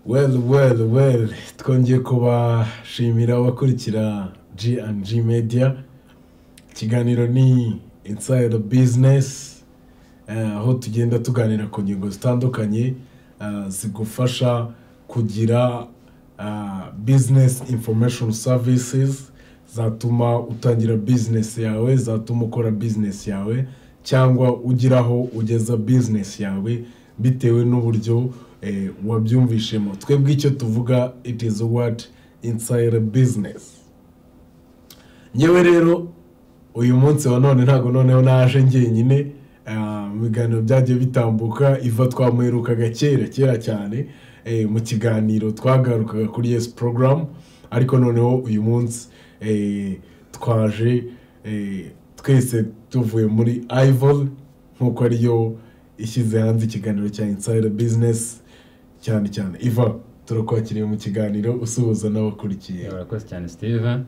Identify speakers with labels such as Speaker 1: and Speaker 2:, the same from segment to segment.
Speaker 1: well well well twongeye kubashimira abakurikira g and g media ikiganiro ni inside business eh, aho tugenda tuganira ku ngingo zitandukanye ah, zigufasha kugira ah, business information services zatuma utangira business yawe zatuma ukora business yawe cyangwa ugira aho ugeza business yawe bitewe n'uburyo eh, wabyumvishemo twebwe icyo tuvuga it is what inside business ngewe rero uyu munsi wa none ntabwo noneho naje njyenyine ah, mu biganiro byagiye bitambuka iva twamuherukaga kera kera cyane eh, mu kiganiro twagarukaga kuri yesi porogaramu ariko noneho uyu munsi eh, twaje eh, twese tuvuye muri ayivoli nk'uko ariyo ishyize hanze ikiganiro cya insayida bizinesi cyane cyane iva turakwakiriye mu kiganiro usuhuza n'abakurikiye
Speaker 2: urakoze cyane steve
Speaker 1: Ah,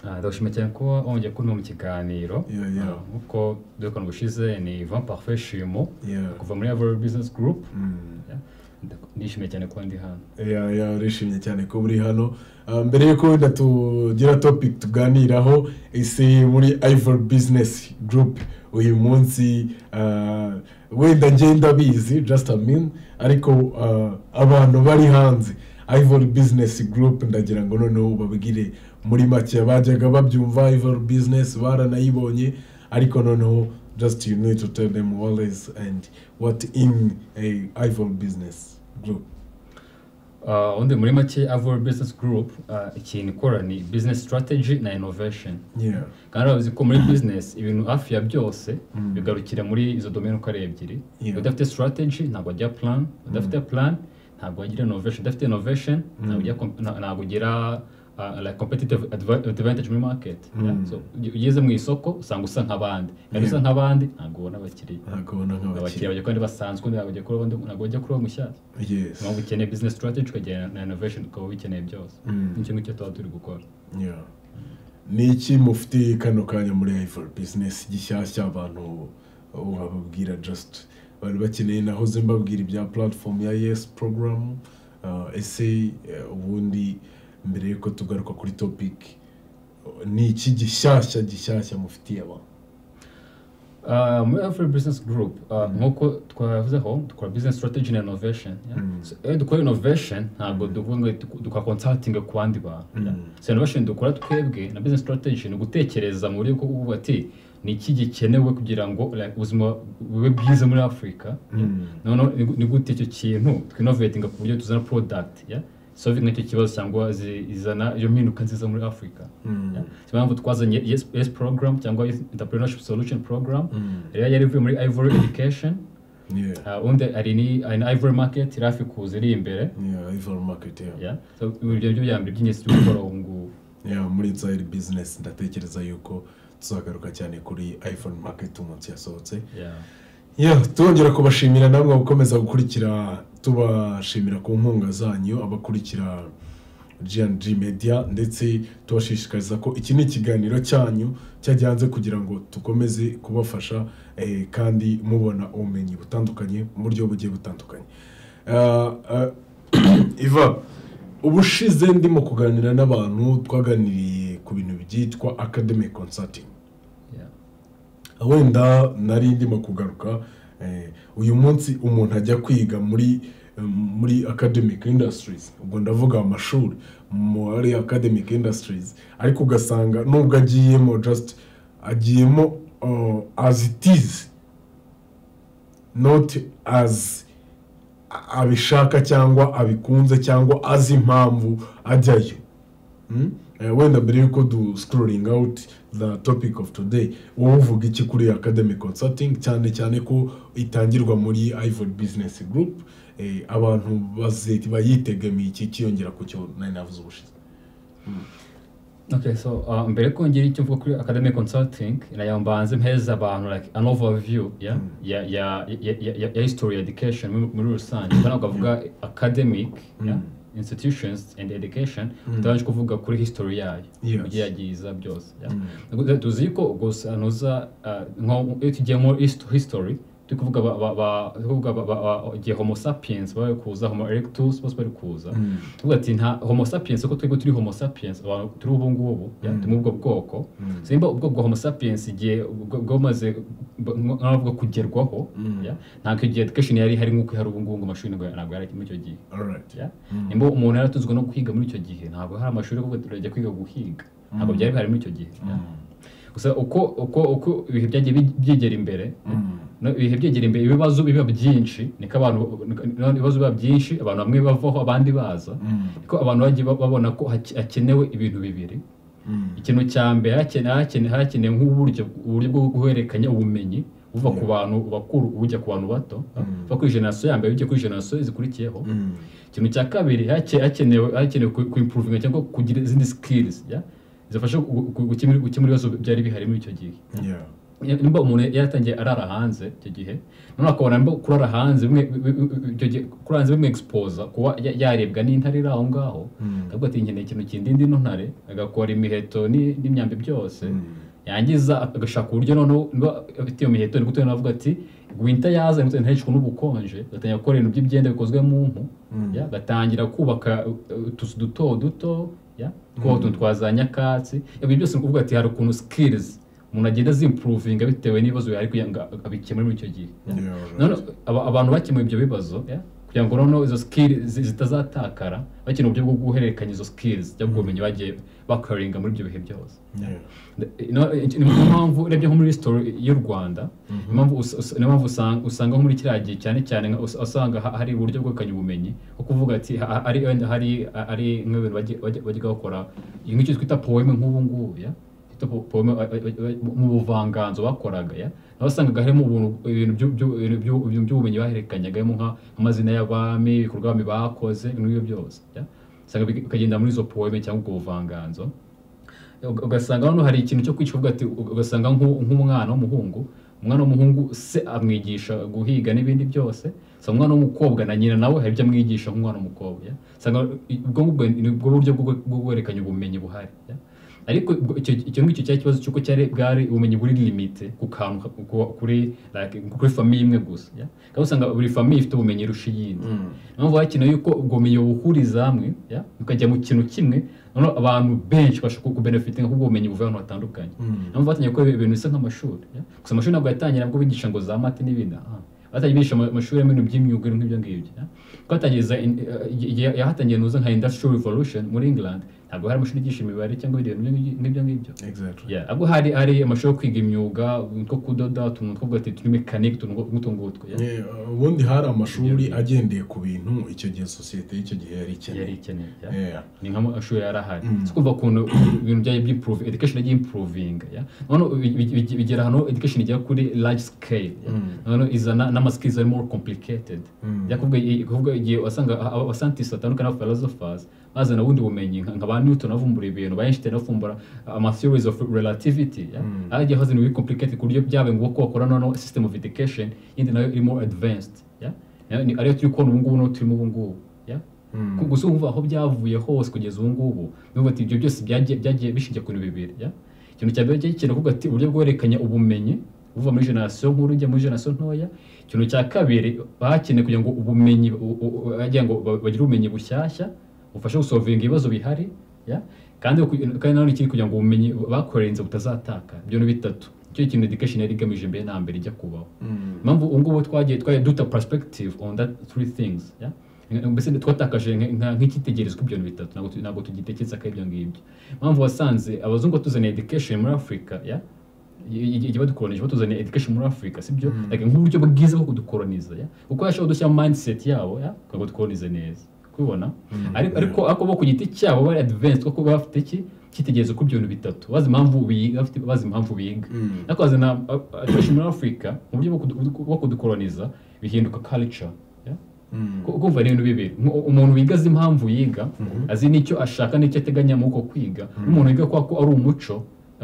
Speaker 2: Ah, ndashima cyane ko wongeye kuba mu kiganiro
Speaker 1: Yeah, yeah.
Speaker 2: Ah, nk'uko duhekanwa ubushize ni ivan parfe shimo
Speaker 1: yeah.
Speaker 2: kuva muri avro business group
Speaker 1: Mm.
Speaker 2: Yeah. Ndak- nishimiye cyane kuba ndi hano
Speaker 1: ya ya urishimye cyane ko uri hano Ah, mbere y'uko wenda tugira topic tuganiraho ese muri ivory business group uyu munsi ah, wenda njye ndabizi just a mean ariko ah, abantu bari hanze ivory business group ndagira ngo noneho babwire muri make bajyaga babyumva ivory business baranayibonye ariko noneho just you need to tell them what is and what in a ivory business group
Speaker 2: Ah, undi muri make avro business group ah, ikintu ikora ni business strategy na innovation
Speaker 1: yeah
Speaker 2: kandi urabizi ko muri business ibintu hafi ya byose
Speaker 1: Mm.
Speaker 2: bigarukira muri izo domene uko ari ebyiri
Speaker 1: Yeah.
Speaker 2: udafite strategy ntabwo wajya plan udafite plan ntabwo wagira innovation udafite innovation ntabwo ujya comp- nta- ntabwo ugira uh, like competitive adva- advantage muri market Yeah,
Speaker 1: Mm.
Speaker 2: so uge- ugeze mu isoko usanga usa nk'abandi
Speaker 1: Yeah.
Speaker 2: kandi usa nk'abandi ntabwo ubona abakiriya
Speaker 1: ntabwo ubona
Speaker 2: abakiriya
Speaker 1: nk'abakiriya
Speaker 2: bajya kandi basanzwe undi ntabwo ujya kuroba undi- ntabwo bajya kuroba mu mushyashya
Speaker 1: yes
Speaker 2: niyo mpamvu ukeneye business strategy ukagira na innovation ukaba ubikeneye byose
Speaker 1: Mm.
Speaker 2: nicyo ngicyo tuba turi gukora
Speaker 1: yeah. ni iki mufite kano kanya muri ivory business gishyashya abantu wababwira just bari bakeneye nahoze mbabwira ibya platform ya yes program Ah, ese eh, ubundi mbere yuko tugaruka kuri topic ni iki gishyashya gishyashya mufitiye abantu
Speaker 2: Uh, muri Afro Business Group uh, nk'uko twavuzeho dukora business strategy na innovation yeah?
Speaker 1: Mm.
Speaker 2: so, iyo dukora innovation ntabwo tuvuga ngo duko- dukora consulting ku bandi bantu yeah?
Speaker 1: Mm.
Speaker 2: so innovation dukora twebwe na business strategy ni ugutekereza mu buryo bwo kuvuga ati ni iki gikenewe kugira ngo like, ubuzima bube bwiza muri afurika
Speaker 1: Mm.
Speaker 2: noneho ni gu- ni gute icyo kintu twinovetinga ku buryo tuzana product yeah? solving icyo kibazo cyangwa zi- izana iyo mpinduka nziza muri afurika
Speaker 1: Mm.
Speaker 2: niyo mpamvu twazanye yes, yes program cyangwa yes entrepreneurship solution program
Speaker 1: Mm.
Speaker 2: rero yari ivuye muri ivory education
Speaker 1: yeah
Speaker 2: uh, undi ari ni ari ni ivory market irafi kuza iri imbere
Speaker 1: yeah ivory market yeah
Speaker 2: yeah. so ibyo byo bya mbere by'ingenzi byo gukora ubu ngubu
Speaker 1: Ya, muri inside business ndatekereza yuko tuzagaruka cyane kuri iphone market umunsi yasohotse
Speaker 2: yeah.
Speaker 1: Ya, tongera kubashimira namwe gukomeza gukurikira tubashimira ku nkunga zanyu abakurikira G&G Media ndetse tubashishikariza ko iki ni ikiganiro cyanyu cyajya hanze kugira ngo dukomeze kubafasha eh, kandi mubona ubumenyi butandukanye mu buryo bugiye butandukanye Ah, ah, iva ubushize ndimo kuganira n'abantu twaganiriye ku bintu byitwa academic consulting
Speaker 2: yeah.
Speaker 1: wenda nari ndimo kugaruka eh, uyu munsi umuntu ajya kwiga muri muri academic industries ubwo ndavuga amashuri muri academic industries ariko ugasanga nubwo agiyemo just agiyemo uh, as it is not as a- abishaka cyangwa abikunze cyangwa azi impamvu ajyayo Mm? Eh, wenda mbere yuko du scrolling out the topic of today wowe uvuga iki kuri academic consulting cyane cyane ko itangirwa muri ivory business group eh, abantu baze- bayitegamiye iki kiyongera ku cyo nari navuze ubushize
Speaker 2: Okay, so uh, mbere ko ngira icyo mvuga kuri academic consulting nayo mbanze mpeza abantu like an overview yeah? ya, ya, ya, ya, ya, ya history education muri, muri rusange ubwo ntabwo avuga academic yeah? institutions and education utabanje kuvuga kuri history yayo
Speaker 1: Yes.
Speaker 2: uburyo yagiye iza byose yeah? Ntabwo tuzi ko gusa ntuza uh, nko iyo tugiye nko hist- history turi kuvuga ba- ba- ba- turi kuvuga ba- ba- ba- igihe homo sapiens bari kuza homo erectus bose bari kuza tuvuga ati nta homo sapiens uko twebwe turi homo sapiens abantu turi ubu ngubu ya,
Speaker 1: Mm.
Speaker 2: turi muri ubwo bwoko
Speaker 1: Mm.
Speaker 2: simba ubwoko bwa homo sapiens igihe bwa- bwamaze bwa- nk'abavuga kugerwaho
Speaker 1: Mm.
Speaker 2: ya, ntabwo igihe education yari hari nk'uko hari ubu ngubu ngo amashuri ntabwo ntabwo yari ari muri icyo gihe
Speaker 1: alright
Speaker 2: ya
Speaker 1: Mm.
Speaker 2: nimba umuntu yari atuzwe no guhiga muri icyo gihe ntabwo hari amashuri kuko turajya kwiga guhiga ntabwo
Speaker 1: Mm.
Speaker 2: byari bihari muri icyo gihe ya.
Speaker 1: Mm.
Speaker 2: gusa uko uko uko ibihe byagiye bi- byegera imbere
Speaker 1: Mm.
Speaker 2: no, ibihe byegera imbere ibibazo biba byinshi niko abantu no, ibibazo biba byinshi abantu bamwe bavaho abandi baza
Speaker 1: Mm.
Speaker 2: ko abantu bagiye ba- babona ko hake- hakenewe ibintu bibiri
Speaker 1: Mm.
Speaker 2: ikintu cya mbere hakene- hakene- hakenewe nk'uburyo uburyo bwo guhererekanya ubumenyi buva ku bantu bakuru bujya ku bantu bato
Speaker 1: Mm.
Speaker 2: buva kuri generasiyo ya mbere bujya kuri generasiyo zikurikiyeho
Speaker 1: Mm.
Speaker 2: ikintu cya kabiri hake- hakenewe hakenewe ku- kuimprovinga cyangwa kugira izindi skills ya zifasha gu- gu- gukemura gukemura ibibazo byari bihari muri icyo gihe
Speaker 1: Yeah.
Speaker 2: nimba umuntu yaratangiye arara hanze icyo gihe none akabona nimba kurara hanze bimwe bi- bi- bi- icyo gihe kurara hanze bimwexposa kuba ya- yarebwa n'intare iri aho ngaho
Speaker 1: Mm.
Speaker 2: akavuga ati nkeneye ikintu kindindi ino ntare agakora imiheto ni- n'imyambi byose yangiza agashaka uburyo noneho niba afite iyo miheto ni gute noneho avuga ati winter yaza ni gute ntahishwe n'ubukonje agatangira gukora ibintu by'ibyenda bikozwe mu mpu
Speaker 1: Mm.
Speaker 2: ya, agatangira kubaka uh, utuzu duto duto ya, kubaka utuntu twa za nyakatsi ibyo byose ni ukuvuga ati hari ukuntu skills umuntu agenda azimprovinga bitewe n'ibibazo yari kugira ngo abikemure muri icyo gihe ya.
Speaker 1: Yeah, alright.
Speaker 2: None aba- abantu bakemuye ibyo bibazo ya, kugira ngo noneho izo skills zi- zitazatakara bakina uburyo bwo guhererekanya izo skills cyangwa ubumenyi bagiye bakaringa muri ibyo bihe byose
Speaker 1: Yeah.
Speaker 2: No, ni niyo mpamvu urebye nko muri sitori y'u rwanda niyo mpamvu us- us- niyo mpamvu usanga- usanga nko muri kiriya gihe cyane cyane nka us- usanga ha- hari uburyo bwerekanye ubumenyi nko kuvuga ati ha- ha- hari wenda hari ari nk'ibintu bajya- bajya bajya bakora nk'icyo twita poeme nk'ubu ngubu ya twita po- poeme ba- ba- ba- mu buvanganzo bakoraga ya naho wasangaga harimo ubuntu- ibintu byu- byu- ibintu byu- ibintu by'ubumenyi bahererekanyagamo nka- nk'amazina y'abami ibikorwa abami bakoze ibintu nk'ibyo byose ya usanga bik- bikagenda muri izo poeme cyangwa ubwo buvanganzo ugasanga hano hari ikintu cyo kwicuvuga ati ugasanga nk'u- nk'umwana w'umuhungu umwana w'umuhungu se amwigisha guhiga n'ibindi byose so umwana w'umukobwa na nyina nawe hari ibyo amwigisha nk'umwana w'umukobwa ya. usanga i- ubwo ngubwo ni bwo buryo bwo bwo guhererekanya ubumenyi buhari ya. ariko ubwo- icyo icyo ngicyo cyari ikibazo cy'uko cyari bwari ubumenyi buri limite ku kantu ka- ku- kuri like, kuri famiye imwe gusa ya. kandi usanga buri famiye ifite ubumenyi irusha iyindi
Speaker 1: Mm.
Speaker 2: impamvu hakenewe yuko ubwo bumenyi buhuriza hamwe ya, bukajya mu kintu kimwe noneho abantu benshi bashobora ku- kubenefitinga kubwo bumenyi buvuye ahantu hatandukanye
Speaker 1: Mm.
Speaker 2: impamvu batangiye gukora ibintu bisa nk'amashuri ya. gusa amashuri ntabwo yatangira nabwo bigisha ngo za mate n'ibindi aha. batangiye bigisha ama- amashuri arimo ibintu by'imyuga ibintu nk'ibyo ngibyo ya. kuko hatangiriza in- eh, igihe yahatangiye nuza nka industrial revolution muri england ntabwo hari amashuri yigisha imibare cyangwa ibindi bintu nk'ibyo- nk'ibyo ngibyo
Speaker 1: Exactly.
Speaker 2: Yeah, abwo hari hari amashuri yo kwiga imyuga utuntu two kudoda utuntu two kuvuga ati turi mekanike utuntu nk'utu ngutwo ya.
Speaker 1: Eh, ubundi hari amashuri agendeye ku bintu icyo gihe sosiyete y'icyo gihe yari
Speaker 2: yari
Speaker 1: ikeneye
Speaker 2: ikeneye ya.
Speaker 1: Yeah.
Speaker 2: ni nk'amashuri yari ahari
Speaker 1: Mm.
Speaker 2: si kumva ukuntu ibintu byagiye by'improve education yagiye improvinga ya none bigera ahantu education igera kuri large scale ya.
Speaker 1: Mm.
Speaker 2: none izana n'amaskills ari more complicated
Speaker 1: Mm.
Speaker 2: ya kuvuga i- kuvuga igihe wasanga abasantisi batandukanye n'abaphilosophers bazana ubundi bumenyi nka nka ba newton bavumbura ibintu ba einstein bavumbura ama theories of relativity ya
Speaker 1: Mm.
Speaker 2: hagiye hazana ibiri complicated ku buryo byabaye ngombwa ko bakora noneho system of education yindi nayo iri more advanced ya Nayo ni- ariyo turi kubona ubu ngubu n'uwo turimo ubu ngubu ya
Speaker 1: Mm.
Speaker 2: Ku- gusa umva aho byavuye hose kugeza ubu ngubu nuvuga ati ibyo byose byagiye byagiye bishingiye ku bintu bibiri ya? ikintu cya mbere cyari kuvuga ati uburyo bwerekanya ubumenyi buva muri generasiyo nkuru ujya muri generasiyo ntoya ikintu cya kabiri bakeneye kugira ngo ubumenyi u- u- u- bagira ngo ba- bagire ubumenyi bushyashya bufasha gusovinga ibibazo bihari ya? kandi ku- kandi nanone ikindi kugira ngo ubumenyi bakorenze butazataka ibyo ni bitatu icyo kintu education yari igamije mbere na mbere ijya kubaho
Speaker 1: Mm.
Speaker 2: impamvu ubu ngubu twagiye twagiye duta perspective on that three things yeah? mbese twatakaje nka- nka- nk'icyitegererezo k'ibyo bintu bitatu ntabwo tu- ntabwo tugitekereza ko ari ibyo ngibyo impamvu wasanze abazungu batuzaniye education muri afurika yeah? I- i- igihe badukolonije batuzaniye education muri afurika sibyo
Speaker 1: Mm.
Speaker 2: like, nk'uburyo bwiza bwo kudukoloniza yeah? kuko bashobora gushyira mindset yabo yeah? kugira ngo dukolonize neza kubibona ariko ariko ariko bo ku giti cyabo bari advanced kuko baba bafite iki cyitegererezo kuri ibyo bintu bitatu bazi impamvu biga bafite- bazi impamvu biga
Speaker 1: Mm.
Speaker 2: ariko bazana akenshi muri afurika mu buryo bwo kudu- bwo kudukoloniza bihinduka culture yeah?
Speaker 1: Mm.
Speaker 2: Ku- kumva ni ibintu bibiri Mu- umuntu wiga azi impamvu yiga
Speaker 1: Mhm.
Speaker 2: azi n'icyo ashaka n'icyo ateganya muri uko kwiga n'umuntu wiga kwa ko ari umuco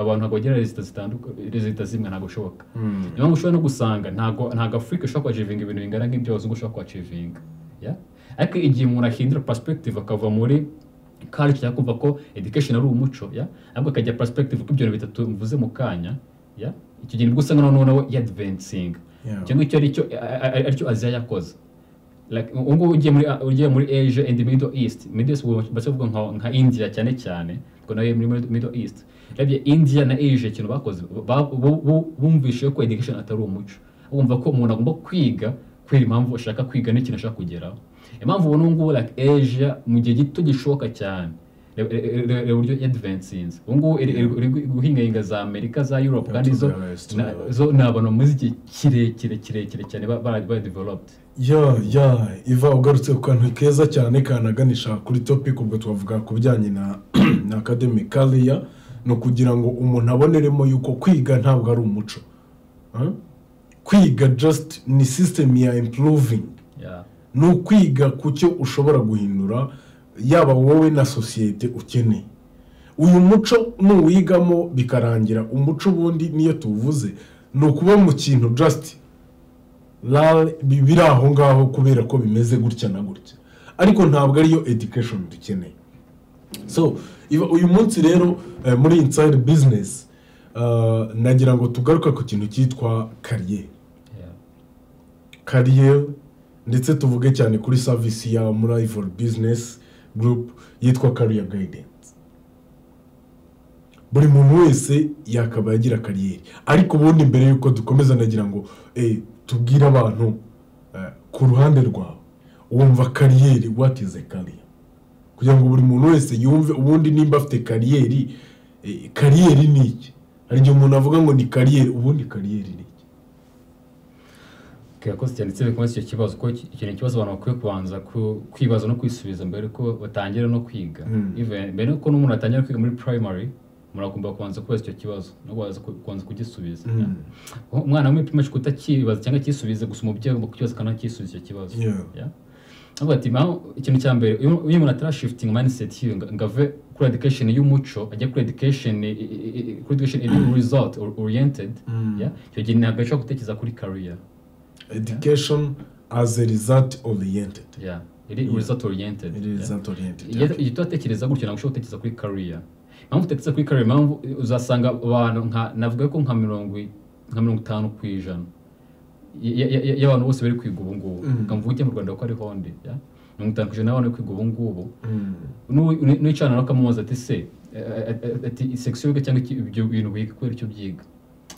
Speaker 2: abantu ntabwo bagira rezita zitandukanye rezita zimwe ntabwo bishoboka
Speaker 1: Mm.
Speaker 2: niyo mpamvu ushobora no gusanga ntabwo ntabwo afurika ishobora kwacivinga ibintu bingana nk'ibyo abazungu bashobora kwacivinga ya? ariko igihe umuntu ahindura perspective akava muri culture yo kumva ko education ari umuco ya? ahubwo akajya perspective ko ibyo bintu bitatu mvuze mu kanya ya? icyo gihe nibwo usanga noneho nawe yadvensinga
Speaker 1: Yeah.
Speaker 2: icyo ngicyo aricyo aricyo aziya yakoze Like, ubu ngubu ugiye muri ugiye muri asia and middle east middle east ubu basa kuvuga nka, nka india cyane cyane ubwo nawe muri middle east urebye india na asia ikintu bakoze ba- bu- bu- bumvise ko education atari umuco bumva ko umuntu agomba kwiga kubera impamvu ashaka kwiga n'ikintu ashaka kugeraho impamvu ubu ngubu like asia mu gihe gito gishoboka cyane reba- reba- reba- reba uburyo advansinze ubu ngubu iri iri- iri guhingahinga za amerika za europe kandi zo
Speaker 1: Turabona,
Speaker 2: na-
Speaker 1: turabona.
Speaker 2: zo ni abantu bamaze igihe kirekire kirekire cyane ba- ba- ba developed
Speaker 1: ya ya iva ugarutse ku kantu keza cyane kanaganisha kuri topic ubwo twavuga ku bijyanye na na academic career ni ukugira ngo umuntu aboneremo yuko kwiga ntabwo ari umuco Huh? kwiga just ni system ya improving
Speaker 2: Yeah.
Speaker 1: ni ukwiga ku cyo ushobora guhindura yaba wowe na sosiyete ukeneye uyu muco nuwigamo bikarangira umuco ubundi niyo tuwuvuze ni ukuba mu kintu just rale bi- biri aho ngaho kubera ko bimeze gutya na gutya ariko ntabwo ariyo education dukeneye so iba- uyu munsi rero eh, muri inside business eh, nagira ngo tugaruka ku kintu cyitwa kariyeri
Speaker 2: Yeah.
Speaker 1: kariyeri ndetse tuvuge cyane kuri savisi ya muri ivor bizinesi gurupu yitwa kariya gayidensi buri muntu wese yakaba yagira kariyeri ariko ubundi mbere y'uko dukomeza nagira ngo eh, tubwire abantu eh, ku ruhande rwawe wumva kariyeri wati ize kariya kugira ngo buri muntu wese yumve ubundi nimba afite kariyeri eh, kariyeri ni iki hari igihe umuntu avuga ngo ni kariyeri ubundi kariyeri ni iki
Speaker 2: Okay, yakoze cyane ndetse bikomeza icyo kibazo kuko iki- iki ni ikibazo abantu bakwiye kubanza ku- kwibaza no kwisubiza mbere ko batangira no kwiga
Speaker 1: Mm.
Speaker 2: Even- mbere yuko n'umuntu atangira kwiga muri primary umuntu agomba kubanza kubaza icyo kibazo no kubanza ku- kubanza kugisubiza Yeah.
Speaker 1: Mm.
Speaker 2: umwana wo muri primary school utakibaza cyangwa akisubize gusa umubyeyi agomba kukibaza kandi akisubiza icyo kibazo
Speaker 1: Yeah.
Speaker 2: Yeah. avuga ati "Ma, ikintu cya mbere iyo iyo umuntu atarashifitinga mindset yiwe ngo ngo ave kuri education y'umuco ajya kuri education i- i- i- kuri education iri result or- oriented
Speaker 1: Mm.
Speaker 2: yeah, icyo gihe ntabwo ashobora gutekereza kuri career
Speaker 1: education as a result oriented
Speaker 2: yeah iri
Speaker 1: Yeah.
Speaker 2: result oriented
Speaker 1: it
Speaker 2: yeah.
Speaker 1: is result oriented
Speaker 2: iyo iyo utatekereza gutyo ntabwo ushobora gutekereza kuri career impamvu utatekereza kuri career impamvu uzasanga abantu nka navuga ko nka mirongo i- nka mirongo itanu ku ijana y- y- y- y'abantu bose bari kwiga ubu ngubu
Speaker 1: Mhm.
Speaker 2: nka mvuge mu rwanda ko ari honde yeah? mirongo itanu ku ijana y'abantu bari kwiga ubu ngubu
Speaker 1: Mm.
Speaker 2: n'uwicarana nawe ukamubaza ati se eh, eh, eh, ati sex wiga cyangwa iki- ibyo bintu wiga kubera icyo byiga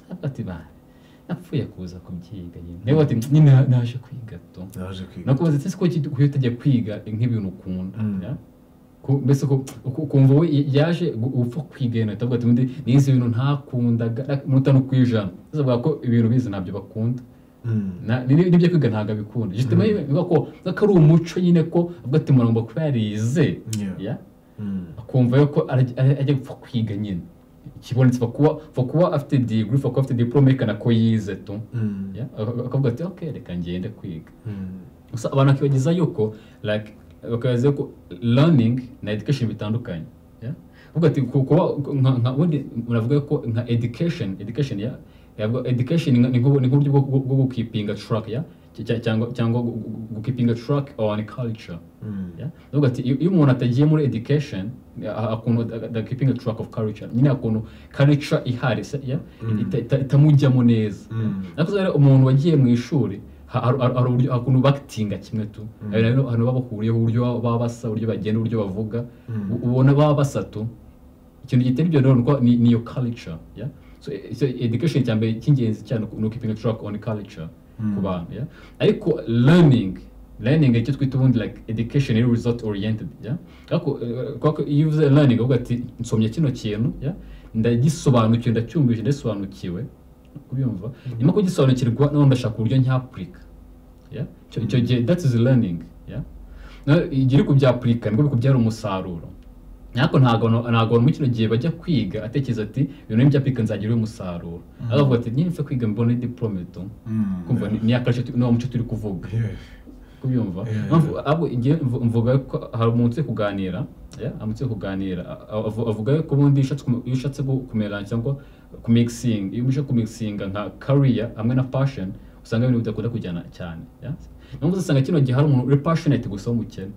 Speaker 2: Avuga ati ba napfuye kuza kubyiga nyine nawe ati nyine naje kwiga to
Speaker 1: naje kwiga
Speaker 2: nakubaza ati se ko iki- kuki utajya kwiga nk'ibintu ukunda
Speaker 1: Mm.
Speaker 2: ya? Ku- mbese ko- ku- ukumva we yaje gu- upfa kwiga yenda atavuga ati undi nize ibintu ntakundaga mirongo itanu ku ijana Ese avuga ko ibintu bize ntabyo bakunda
Speaker 1: Mm.
Speaker 2: Na- ni- ni- nibyo kwiga ntabwo abikunda jitema bivuga ko ko ari umuco nyine ko avuga ati umuntu agomba kuba yarize
Speaker 1: Yeah.
Speaker 2: ya?
Speaker 1: Mm.
Speaker 2: akumva yuko ari- ari- ajya gupfa kwiga nyine ikibonetse upfa kuba upfa kuba afite degree upfa kuba afite diplome yerekana ko yize tu
Speaker 1: Mm.
Speaker 2: ya? Ak- akavuga ati ok reka ngende kwiga
Speaker 1: Mm.
Speaker 2: gusa abantu bakibagiza yuko like bakabaza yuko learning na education bitandukanye yeah? uvuga ati ku- kuba nka- nka ubundi muravuga ko nka education education ya yavuga education ni nka- ni nk'ubu- ni nk'uburyo bwo bwo- bwo gukipinga track ya Cy- cy- cyangwa cyangwa gu- gu- gukipinga track on culture
Speaker 1: Mm.
Speaker 2: Yeah? Ndavuga ati iyo iyo umuntu atagiye muri education a- akuntu da- da- keeping a track of culture nyine akuntu culture ihari se- yeah? Ita- ita- itamujyamo neza
Speaker 1: Mm.
Speaker 2: nakuze rero umuntu wagiye mu ishuri ha- har- har- hari uburyo- hari ukuntu bakitinga kimwe tu
Speaker 1: Mm.
Speaker 2: Hari rero ahantu baba bahuriyeho uburyo baba- baba basa uburyo bagenda uburyo bavuga
Speaker 1: Mm.
Speaker 2: U- ubona baba basatu ikintu gitera ibyo rero ni uko ni- ni iyo culture yeah? so, e- so education cya mbere cy'ingenzi cyane ni keeping a track on culture ku
Speaker 1: Mm.
Speaker 2: bantu yeah? ariko learning learning icyo twita ubundi like education iri result oriented yeah? ariko eh, kubera ko iyo uvuze learning uvuga ati nsomye kino kintu yeah? ndagisobanukiwe ndacyumvise ndasobanukiwe kubyumva nyuma yo kugisobanukirwa noneho ndashaka uburyo ncyapurika yeah? icyo icyo gihe that is learning yeah? Na- igihe uri kubyapurika nibwo bikubyara umusaruro ariko ntabwo abantu- ntabwo abantu muri kino gihe bajya kwiga atekereza ati ibintu n'ibyapurika nzagira uyu musaruro aravuga ati nyine mfe kwiga mbone diplome tu
Speaker 1: Mm.
Speaker 2: kumva ni- ni akarusho tu- ni wa muco turi kuvuga
Speaker 1: Yeah.
Speaker 2: kubyumva
Speaker 1: Yeah.
Speaker 2: Mpamvu- ahubwo igihe mvu- mvuga ko hari umuntu uzi kuganira yeah, hari umuntu uzi kuganira a- a- avu- avuga ko ubundi iyo ushatse kume- iyo ushatse gu- kumera cyangwa kumixing iyo uje kumixinga nka career hamwe na passion usanga ibintu bidakunda kujyana cyane yeah? niyo usanga kino gihe hari umuntu uri passionate gusa w'umukene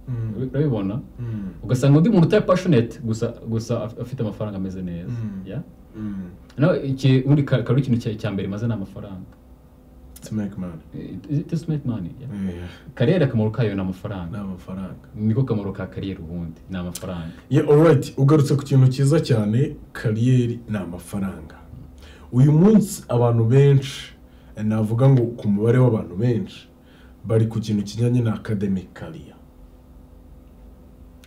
Speaker 1: Mm.
Speaker 2: urabibona
Speaker 1: Mm.
Speaker 2: ugasanga undi muntu utari passionate gusa gusa af- afite amafaranga ameze neza
Speaker 1: Mm.
Speaker 2: yeah?
Speaker 1: Mm.
Speaker 2: nawe iki ubundi ka- kari ikintu cya- cya mbere maze ni amafaranga
Speaker 1: to make money
Speaker 2: It- it just make money yeah.
Speaker 1: yeah
Speaker 2: kariyeri akamaro kayo ni
Speaker 1: ni
Speaker 2: amafaranga
Speaker 1: amafaranga
Speaker 2: niko kamaro ka kariyeri ubundi ni amafaranga
Speaker 1: yeah alright ugarutse ku kintu cyiza cyane kariyeri ni amafaranga uyu munsi abantu benshi eh, navuga ngo ku mubare w'abantu benshi bari ku kintu kijyanye na academic career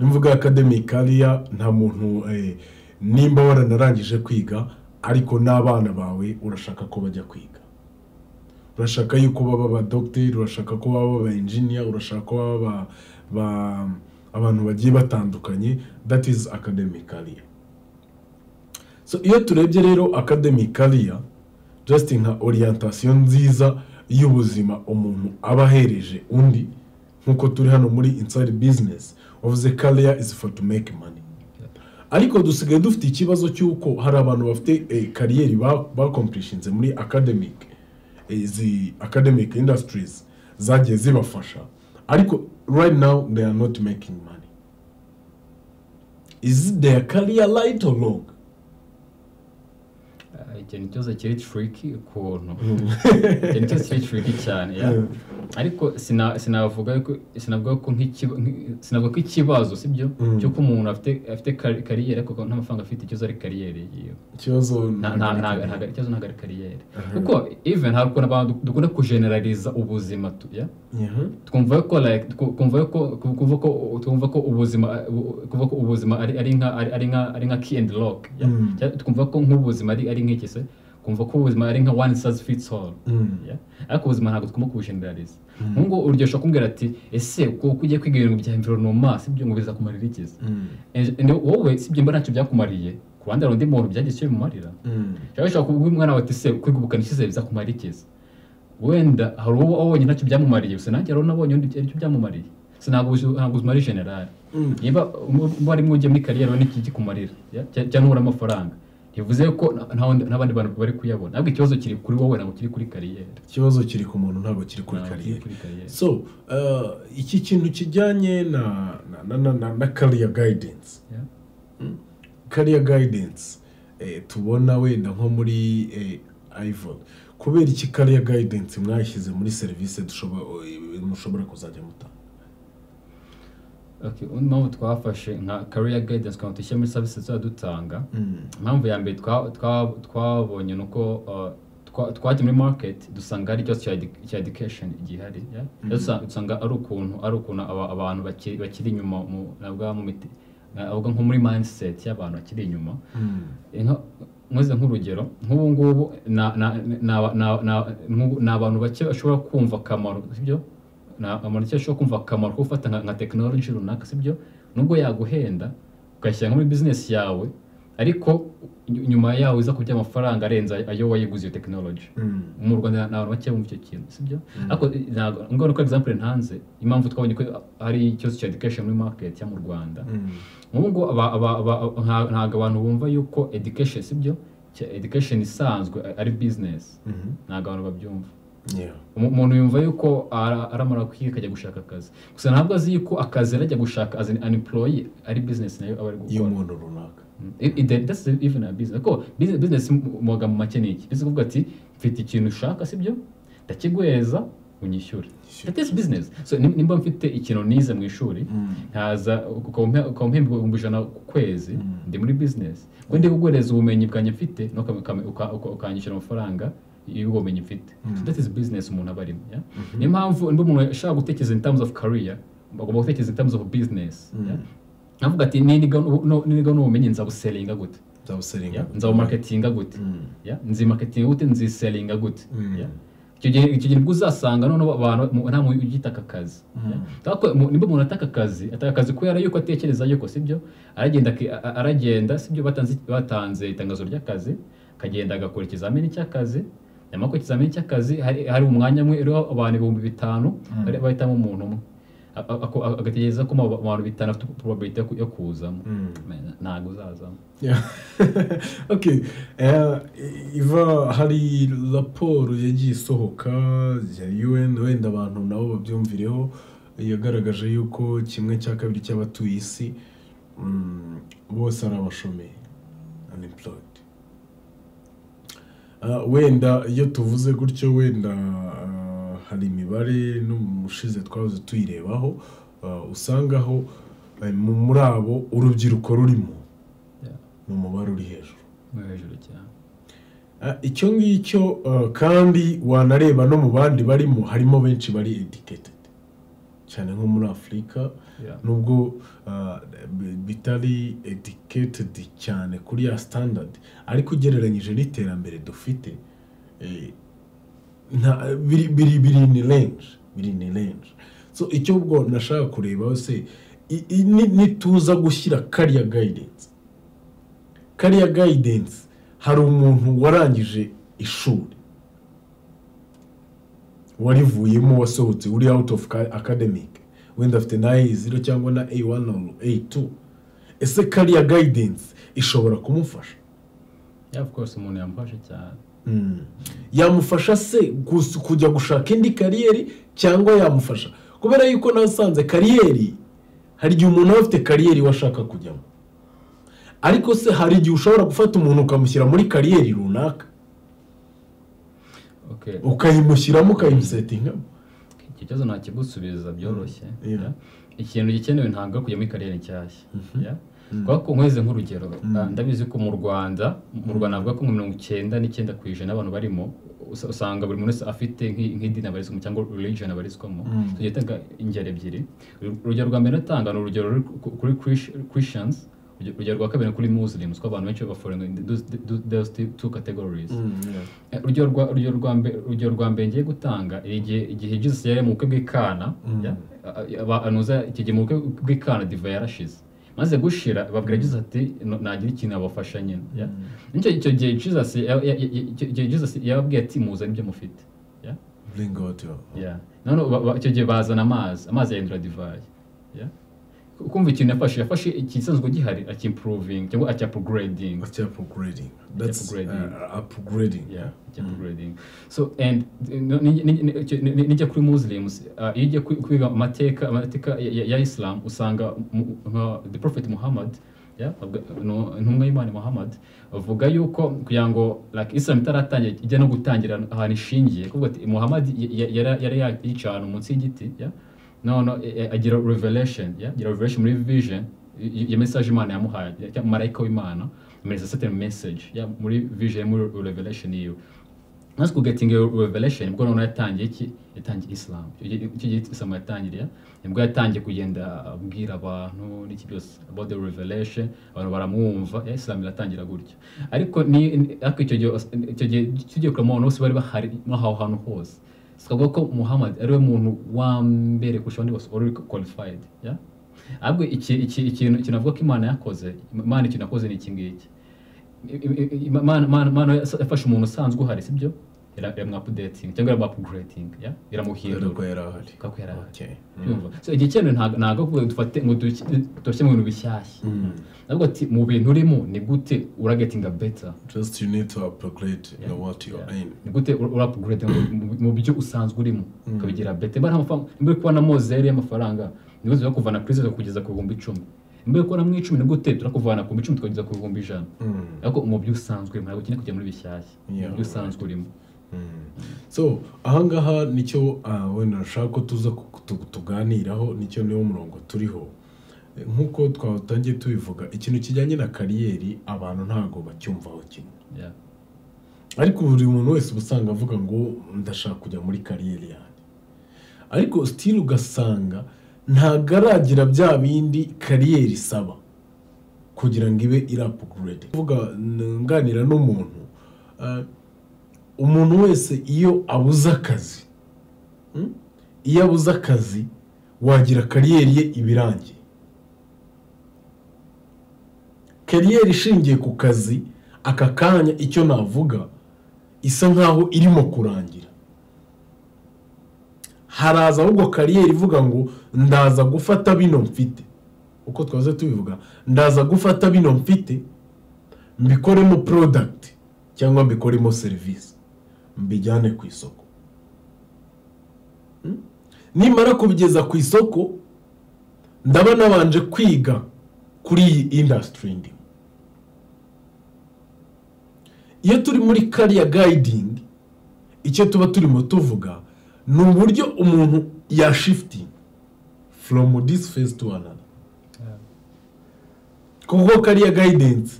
Speaker 1: imvuga academic career nta muntu eh, nimba waranarangije kwiga ariko n'abana bawe urashaka ko bajya kwiga urashaka yuko baba abadogiteri urashaka ko baba aba engineer urashaka ko baba aba- ba- abantu bagiye batandukanye that is academic career so iyo turebye rero academic career just nka orientation nziza y'ubuzima umuntu aba ahereje undi nk'uko turi hano muri inside business of the career is for to make money ariko dusigaye dufite ikibazo cy'uko hari abantu bafite eh, kariyeri bakompurishinze muri academic eh, izi academic industries zagiye zibafasha ariko right now they are not making money is their career right or wrong
Speaker 2: Ah, ikintu cyose kiri tricky ukuntu ikintu cyose kiri tricky cyane ya
Speaker 1: Mm.
Speaker 2: ariko sina- sinavuga ko sinavuga ko nk'ikiba- nk'i- sinavuga ko ikibazo sibyo
Speaker 1: Mm.
Speaker 2: cy'uko umuntu afite afite kari- kariyeri ariko nta mafaranga afite ikibazo ari kariyeri yiwe
Speaker 1: ikibazo
Speaker 2: Nta- nta- nta- nta- ikibazo ntabwo ari kariyeri kuko even hari ukuntu abantu dukunda kujeneraliza ubuzima tu ya
Speaker 1: Mhm.
Speaker 2: twumva ko like twu- twumva ko twumva ko twumva ko ubuzima ubu- twumva ko ubuzima ari ari nka ari ari nka ari nka key and lock ya.
Speaker 1: Mm.
Speaker 2: Cyangwa twumva ko nk'ubuzima ari ari nk'iki se twumva ko ubuzima ari nka one size fits all
Speaker 1: Mm.
Speaker 2: ya. ariko ubuzima ntabwo tugomba kubushindirariza nk'ubwo urugero ushobora kumbwira ati ese ko ko ugiye kwiga ibintu bya environoma sibyo ngo bizakumarira iki se
Speaker 1: Mm.
Speaker 2: And- and wowe sibyo mba ntacyo byakumariye ku ruhande hari undi muntu byagiye icyo bimumarira
Speaker 1: Mm.
Speaker 2: cyangwa ushobora kubwira umwana wawe ati se kwiga ubukanishi se bizakumara iki se wenda hari uwo wabonye ntacyo byamumariye gusa nanjye hari uwo nabonye undi aricyo byamumariye gusa ntabwo uzi- ntabwo uzima ari generali
Speaker 1: Mm.
Speaker 2: niba mu- muba ari mujye muri kariyeri urabona iki gikumarira ya? Cya- cyangwa ubura amafaranga ntibivuze ko nta- nta wundi- nta bandi bantu bari kuyabona ntabwo ikibazo kiri kuri wowe ntabwo kiri kuri kariyeri
Speaker 1: ikibazo kiri ku muntu ntabwo kiri kuri
Speaker 2: Ntabwo kiri
Speaker 1: kariyeri
Speaker 2: kuri kariyeri.
Speaker 1: so uh, iki kintu kijyanye na na- na na na, na career guidance
Speaker 2: ya?
Speaker 1: career guidance eh, tubona wenda nko muri eh, iphone kubera iki career guidance mwashyize muri serivisi dushobora eh, mushobora kuzajya mutanga
Speaker 2: Okay, undi mpamvu twafashe nka career guidance kugira ngo dushyire muri services tuba dutanga impamvu ya mbere twa- twa- twabonye ni uko uh, twa- twajya muri market dusanga hari ikibazo cya edu- cya education gihari yeah? Dusa- dusanga ari ukuntu ari ukuntu aba- abantu bakiri bakiri inyuma mu- navuga mu miti- navuga nko muri mindset y'abantu bakiri inyuma Inka- nkoze nk'urugero nk'ubu ngubu na- na- na- na- na- nk'ubu ni abantu bake bashobora kumva akamaro sibyo ni abantu bake bashobora kumva akamaro ko gufata nka- nka tekinoloji runaka sibyo nubwo yaguhenda ugashyira nko muri bizinesi yawe ariko ny- nyuma yawe uza kurya amafaranga arenze ayo wayiguze iyo tekinoloji mu rwanda ni abantu bake bumva icyo kintu sibyo ariko ntabwo ngona ko egizample ntanze impamvu twabonye ko hari ikibazo cya education muri market yo mu rwanda nk'ubwo aba- aba- aba- nta- ntabwo abantu bumva yuko education sibyo Cya- education isanzwe ari business ntabwo abantu babyumva Umu- umuntu yumva yuko ara- aramara kwiga akajya gushaka akazi gusa ntabwo azi yuko akazi arajya gushaka as an an employee ari business nayo aba ari
Speaker 1: iyo
Speaker 2: gukora
Speaker 1: umuntu runaka
Speaker 2: Mm. It- it- that- that's even a business ko business- business mu- mu magambo make ni iki business kuvuga ati mfite ikintu ushaka sibyo ndakiguhereza unyishyure
Speaker 1: Nyishyure.
Speaker 2: that is business so nim- nimba mfite ikintu nize mu ishuri nkaza ukampa ukampa ibihumbi ijana ku kwezi ndi muri bizinesi ngo ndi kuguhereza ubumenyi bwanjye mfite no ukam- ukam- uka- uka- ukanyishyura amafaranga y'ubwo bumenyi mfite so that is business umuntu aba arimo yeah? niyo mpamvu nimba umuntu ashaka gutekereza in terms of career agomba gutekereza in terms of business yeah? navuga ati niniga nu- niniga n'ubumenyi nzabuselinga gute
Speaker 1: nzabuseringa
Speaker 2: yeah? nzabumarketinga gute yeah? nzimarketinga gute nziselinga gute
Speaker 1: Mm.
Speaker 2: yeah? icyo gihe icyo gihe nibwo uzasanga noneho abantu mu- nta muntu ugita aka kazi yeah? Ariko mu- nimba umuntu ataka akazi ataka akazi kubera yuko atekereza yuko sibyo aragenda aki- a- a- aragenda sibyo batanze batanze itangazo ry'akazi akagenda agakora ikizamini cy'akazi nyuma y'uko ikizamini cy'akazi hari hari umwanya umwe uriho abantu ibihumbi bitanu bari- bahitamo umuntu umwe A- a- ako- a- agategereza ko mu ba- mu bantu bitanu afite probability yo ku- yo kuzamo Man, ntabwo uzazamo
Speaker 1: Yeah. okay. Eh, iva hari raporo yagiye isohoka ya UN wenda abantu nabo babyumvireho yagaragaje yuko kimwe cya kabiri cy'abatuye isi mm, bose ari abashomeri unemployed Ah, wenda iyo tuvuze gutyo wenda ah, hari imibare no mu ushize twahoze tuyirebaho ah, usangaho eh, mu- muri abo urubyiruko rurimo
Speaker 2: Yeah.
Speaker 1: ni umubare uri hejuru
Speaker 2: no hejuru cyane
Speaker 1: Ah, icyo ngicyo ah, kandi wanareba no mu bandi barimo harimo benshi bari educated cyane nko muri afurika
Speaker 2: Yeah.
Speaker 1: nubwo ah, bi- bitari educated cyane kuri ya standard ariko ugereranyije n'iterambere dufite eh, nta- biri biri biri ni range biri ni range so icyo ubwo nashaka kureba se i- i- ni- nituza gushyira kariya guidance kariya guidance hari umuntu warangije ishuri warivuyemo wasohotse uri out of ca- academic wenda afite na A0 cyangwa na A1 or A2 ese kariya guidance ishobora kumufasha
Speaker 2: yeah of course umuntu yamfashe cyane
Speaker 1: Mm. yamufasha se gus- kujya gushaka indi kariyeri cyangwa yamufasha kubera yuko nasanze kariyeri hari igihe umuntu aba afite kariyeri we ashaka kujyamo ariko se hari igihe ushobora gufata umuntu ukamushyira muri kariyeri runaka
Speaker 2: okay
Speaker 1: ukayimushyiramo ukayimusetingamo
Speaker 2: iki kibazo ntakigusubiza byoroshye
Speaker 1: Yeah.
Speaker 2: yeah. ikintu gikenewe ntabwo ari kujya muri kariyeri nshyashya yeah. kubera ko nkweze nk'urugero ah, ndabizi ko mu rwanda mu rwanda navuga ko nka mirongo icyenda n'icyenda ku ijana abantu barimo usa- usanga buri muntu wese afite nk'i- nk'idini abarizwamo cyangwa religion abarizwamo tugiye tanga ingero ebyiri Uru- urugero rwa mbere natanga ni urugero ruri ku- kuri Chris- christians urugero- urugero rwa kabiri ni kuri muslims ko abantu benshi baforenga those those two categories Eh, urugero rwa urugero rwa mbe urugero rwa mbere ngiye gutanga ni igihe igihe Jesus yari mu bukwe bw'ikana ya, a- a- aba- anuza iki gihe mu bukwe bw'ikana diva yarashize maze gushira babwira Jesus ati "No- nagira ikintu abafasha nyine ya. nicyo icyo gihe Jesus ya- ya- ya- icyo gihe Jesus yababwiye ati muza nibyo mufite ya
Speaker 1: bring out your
Speaker 2: Yeah. none ba- ba- icyo gihe bazana amazi amazi yahindura divayi Yeah. kumva ikintu yafashe yafashe ikisanzwe gihari akimproving cyangwa akiapugureding
Speaker 1: what's your upgrading that's
Speaker 2: Upgrading.
Speaker 1: uh, upgrading
Speaker 2: yeah jump grading so and uh, no- ni- ni- ni- icyo- ni- ni- nijya kuri muslims uh, iyo ugiye kwi- kwiga amateka amateka ya- ya ya islam usanga mu- nka the prophet muhammad yeah, abwa- no- intumwa y'imana muhammad avuga yuko kugira ngo like islam itaratangira ijya no gutangira ahantu ishingiye kuvuga ati muhammad y- y- yara- yari yicaye ahantu munsi y'igiti yeah? no no eh, eh, agira revelation yeah? agira revelation muri vision y- y- ya message imana yamuhaye ya- ya marayika w'imana amereza certain message yeah? muri vision ye, muri revelation yiwe maze kugetinga iyo revelation nibwo noneho yatangiye iki yatangiye islam icyo gihe- icyo gihe islam yatangiriye nibwo yatangiye kugenda abwira abantu n'iki byose about the revelation abantu baramwumva yeah, islam iratangira gutya ariko ni ni- ariko icyo gihe icyo gihe tugiye kureba abantu bose bari bahari muri aho hantu hose twavuga ko muhammad ariwe muntu wa mbere kurusha abandi bose wari uri qualified yeah? ahubwo iki- iki- ikintu ikintu avuga ko imana yakoze imana ikintu yakoze ni iki ngiki Imana Imana- Imana yafashe umuntu usanzwe uhari sibyo iramwapudetinga cyangwa iramwapuguretinga
Speaker 1: kubera
Speaker 2: iramuhindura
Speaker 1: ko yari ahari
Speaker 2: kuko yari ahari
Speaker 1: okay
Speaker 2: Urumva? So, igihe cyemewe ntago ntago kuvuga ngo dufate ngo duki- dushyire mu bintu bishyashya ntabwo ati mu bintu urimo ni gute uragetinga beta
Speaker 1: just you need to upgrade you know, what you're in
Speaker 2: ni gute urapugurete mu byo usanzwe urimo ukabigira bete niba nta mafaranga niba uri kubona mozeri y'amafaranga ni gute turakuvana kuri zeru kugeza ku bihumbi icumi niba uri kubona mu icumi ni gute turakuvana ku bihumbi icumi tukageza ku bihumbi ijana ariko mu byo usanzwe urimo ntabwo ukeneye kujya muri bishyashya mu
Speaker 1: Yeah,
Speaker 2: byo usanzwe urimo
Speaker 1: so ahangaha nicyo ah, wenda nashaka ko tuza ku- tu- tuganiraho nicyo niwo murongo turiho Eh, nk'uko twatangiye tubivuga ikintu kijyanye na kariyeri abantu ntabwo bacyumvaho kimwe
Speaker 2: Yeah.
Speaker 1: ariko buri muntu wese uba usanga avuga ngo ndashaka kujya muri kariyeri yanjye ariko sitiri ugasanga ntabwo aragira bya bindi kariyeri isaba kugira ngo ibe irapugurede kuvuga nganira n'umuntu ah, umuntu wese iyo abuze akazi mm, iyo abuze akazi wagira kariyeri ye ibirangiye kariyeri ishingiye ku kazi aka kanya icyo navuga isa nkaho irimo kurangira haraza ahubwo kariyeri ivuga ngo ndaza gufata bino mfite uko twaze tubivuga ndaza gufata bino mfite mbikoremo product cyangwa mbikoremo serivisi mbijyane ku isoko Hmm? nimara kubigeza ku isoko ndaba nabanje kwiga kuri iyi industry ndimo iyo turi muri kariya gayidingi icyo tuba turimo tuvuga ni uburyo umuntu yashifitinga foromu disi fesi tu anana kuko kariya gayidensi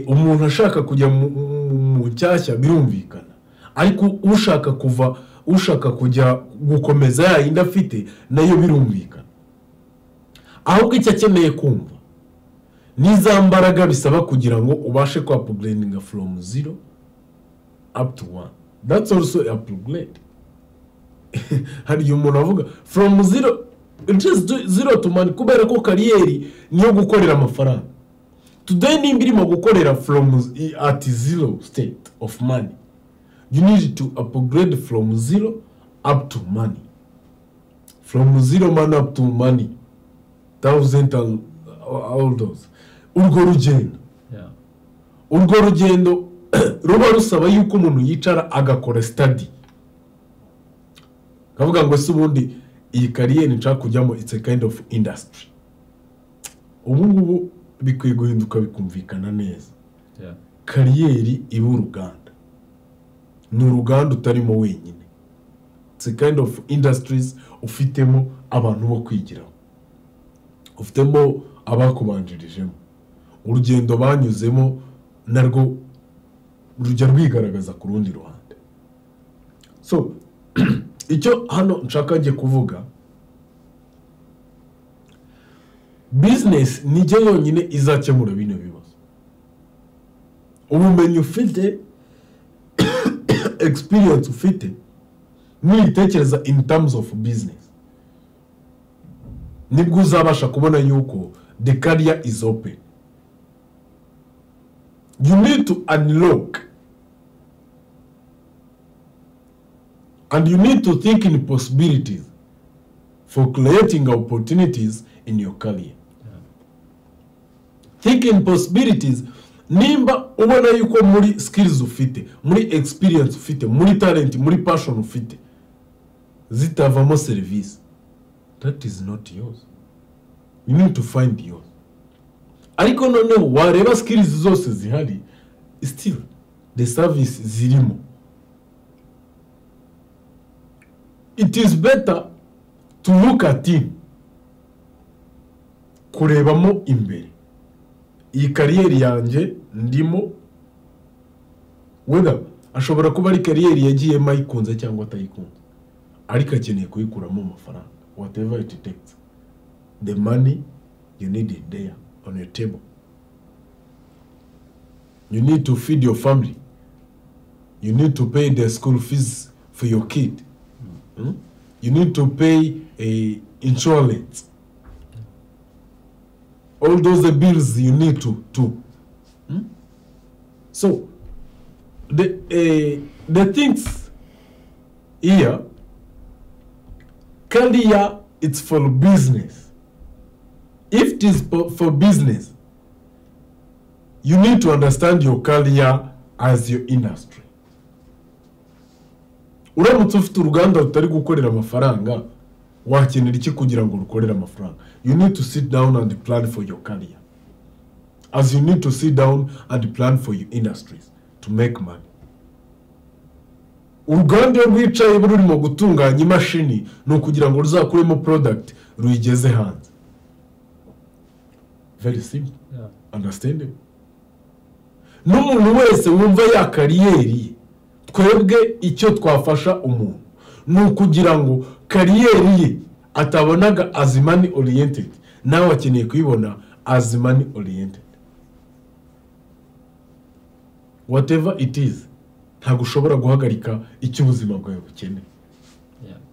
Speaker 1: umuntu ashaka kujya mu nshyashya birumvikana ariko ushaka kuva ushaka kujya gukomeza yayindi afite nayo birumvikana ahubwo icyo akeneye kumva ni za mbaraga bisaba kugira ngo ubashe kwa porogerendinga foromu ziro apu tu wani datsi oluso ya porogeredi hari igihe umuntu avuga foromu ziro inshuro ziro tu mani kubera ko kariyeri niyo gukorera amafaranga tudeyi nimba irimo gukorera foromu ati ziro siteti ofu mani yu nidi tu apogiredi foromu ziro apu tu mani foromu ziro mani apu tu mani tawuzenti awudozi urwo rugendo urwo rugendo ruba rusaba yuko umuntu yicara agakora sitadi akavuga ngo se ubundi iyi kariyeri nshaka kujyamo it's a kind of industry ubu ngubu bikwiye guhinduka bikumvikana neza kariyeri iba uruganda ni uruganda utarimo wenyine it's a kind of industries ufitemo abantu bo kwigiraho ufitemo abakubanjirijemo urugendo banyuzemo narwo rujya rwigaragaza ku rundi ruhande so icyo hano nshaka njye kuvuga bizinesi nijye yonyine izakemura bino bibazo ubumenyi ufite egisipiriyanse ufite nibitekereza ini tamuzi ofu bizinesi nibwo uzabasha kubona yuko the career is open you need to unlock and you need to think in possibilities for creating opportunities in your career think in possibilities nimba ubona yuko muri skills ufite muri experience ufite muri talent muri passion ufite zitavamo serivisi that is not yours you need to find yours ariko noneho wareba skills zose zihari still the service zirimo it is better to look at him kurebamo imbere iyi kariyeri yanjye ndimo weda ashobora kuba ari kariyeri yagiyemo ayikunze cyangwa atayikunze ariko akeneye kuyikuramo amafaranga whatever it takes the money you need it there on your table you need to feed your family you need to pay the school fees for your kid hmm? you need to pay a insurance all those bills you need to do hmm? so the uh, the things here career it's for business if it is for, for business you need to understand your career as your industry uramutse ufite uruganda rutari gukorera amafaranga wakenera iki kugira ngo rukorere amafaranga you need to sit down and plan for your career as you need to sit down and plan for your industries to make money uruganda rwicaye rurimo gutunganya imashini ni ukugira ngo ruzakuremo porodagiti ruyigeze hanze veri simba andasitende n'umuntu wese wumva ya kariyeri twebwe icyo twafasha umuntu ni ukugira ngo kariyeri ye atabonaga azimani oriyentedi nawe akeneye kuyibona azimani oriyentedi wateva itizi ntabwo ushobora guhagarika icyo ubuzima bwawe bukeneye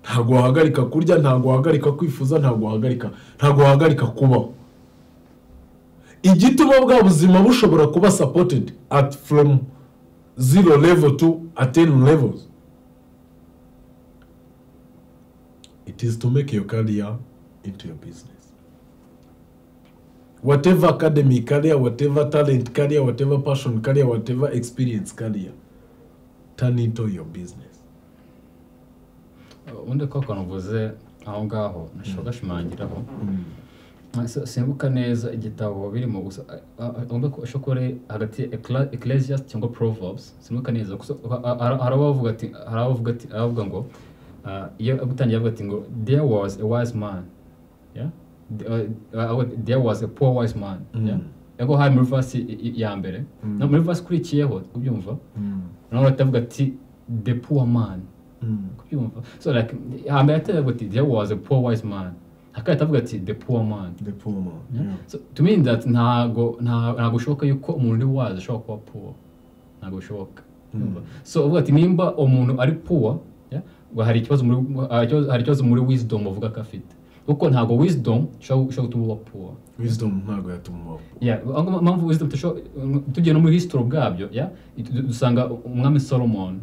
Speaker 1: ntabwo wahagarika kurya ntabwo wahagarika kwifuza ntabwo wahagarika ntabwo wahagarika kubaho igituma bwa buzima bushobora kuba sapotedi ati foromu ziro levo tu ateni levozi it is to make your career into your business whatever academy career whatever talent career whatever passion career whatever experience career turn into your business
Speaker 2: ubundi koko nuvuze aho ngaho nashobora gashimangiraho Se- simbuka neza igitabo birimo gusa ugomba shokore hagati ya Eccla- ecclesiastes cyangwa proverbs simbuka neza gusa ha- ha- hari abavuga ati hari abavuga ati abavuga ngo ah, iyo gutangira avuga ati ngo there was a wise man yeah The- uh, uh, there was a poor wise man
Speaker 1: Mm.
Speaker 2: yeah ego hari muri verse i- i- ya mbere
Speaker 1: Mm.
Speaker 2: no muri verse ikurikiyeho ubyumva
Speaker 1: Mm.
Speaker 2: nawe batavuga ati the poor man
Speaker 1: Mm.
Speaker 2: kubyumva so like hambere atavuga ati there was a poor wise man hakaba atavuga ati the poor man
Speaker 1: The poor man.
Speaker 2: Yeah.
Speaker 1: Yeah.
Speaker 2: So, to mean that ntago nta- ntago bishoboka yuko umuntu uri wazi ashobora kuba poor ntago bishoboka Urumva? so uvuga ati nimba umuntu ari poor yeah, ngo hari ikibazo muri hari ikibazo- hari ikibazo muri wisdom uvuga ko afite kuko ntago wisdom ishobora ishobora gutuma uba poor
Speaker 1: Wisdom ntabwo yatuma
Speaker 2: Yeah, aho ngaho mpamvu wisdom tusho- tugiye no muri history ubwabyo yeah, du- dusanga umwami solomon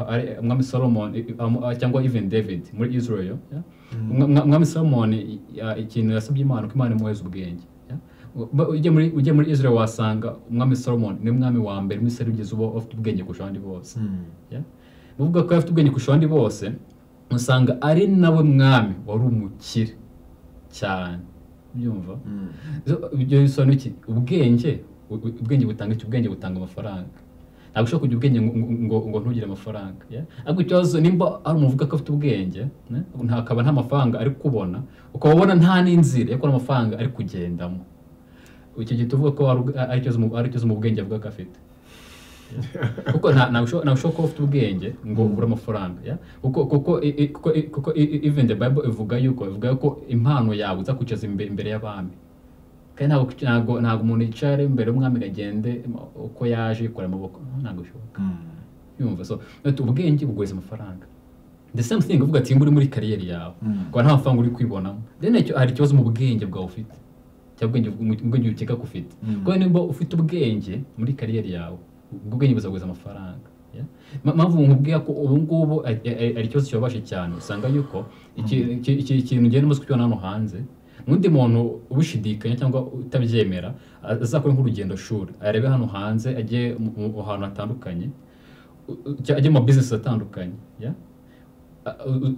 Speaker 2: ari- umwami solomon i- i- amu- cyangwa even david muri israel yeah? Umwa- umwa- umwami solomon i- i- ikintu yasabye imana ko imana imuhereza ubwenge yeah? Ba- ujya muri ujya muri israel wasanga umwami solomon ni umwami wa mbere muri israel ugeze uba afite ubwenge kurusha abandi bose
Speaker 1: Mm.
Speaker 2: yeah? uvuga ko afite ubwenge kurusha abandi bose usanga ari nawe mwami wari umukire cyane byumva
Speaker 1: Mm.
Speaker 2: zo- ibyo bisobanura iki ubwenge u- u- ubwenge butanga iki ubwenge butanga amafaranga ntabwo ushobora kugira ubwenge ngo- ngo- ngo ngo ntugire amafaranga yeah? ariko ikibazo nimba ari umuntu uvuga ko afite ubwenge ne? ntakaba nta mafaranga ari kubona ukaba ubona nta n'inzira yo kubona amafaranga ari kugendamo icyo gihe tuvuga ko ari ubw- ari ikibazo mu- ari ikibazo mu bwenge avuga ko afite kuko nta- ntabwo ushobora ntabwo ushobora kuba ufite ubwenge ngo ubure amafaranga yeah? kuko kuko i- i- kuko i- kuko i- i- even the bible ivuga yuko ivuga yuko impano yawe izakwicaza imbe- imbere y'abami kandi ntabwo ntabwo ntabwo umuntu yicara imbere y'umwami ngo agende uko yaje yikora amaboko ntabwo bishoboka
Speaker 1: Mm.
Speaker 2: yumva so ati ubwenge buguriza amafaranga the same thing uvuga ati muri muri kariyeri yawe
Speaker 1: Mm.
Speaker 2: kuko nta mafaranga uri kwibonamo then icyo- hari ikibazo mu bwenge bwawe ufite cyangwa ubwenge mu bwenge ukeka ko ufite
Speaker 1: Mm.
Speaker 2: kuko niba ufite ubwenge muri kariyeri yawe ubwo bwenge buzaguriza amafaranga yeah? Ma- mpamvu nkubwira ko ubu ngubu ari- ari ari ikibazo kibabaje cyane usanga yuko iki- iki- iki- ikintu ngenda umaze kukibona hano hanze n'undi muntu ubishidikanya cyangwa utabyemera azakora nk'urugendo shuri arebe hano hanze ajye mu mu- ahantu hatandukanye u- u- cyangwa ajye mu mabizinesi atandukanye yeah?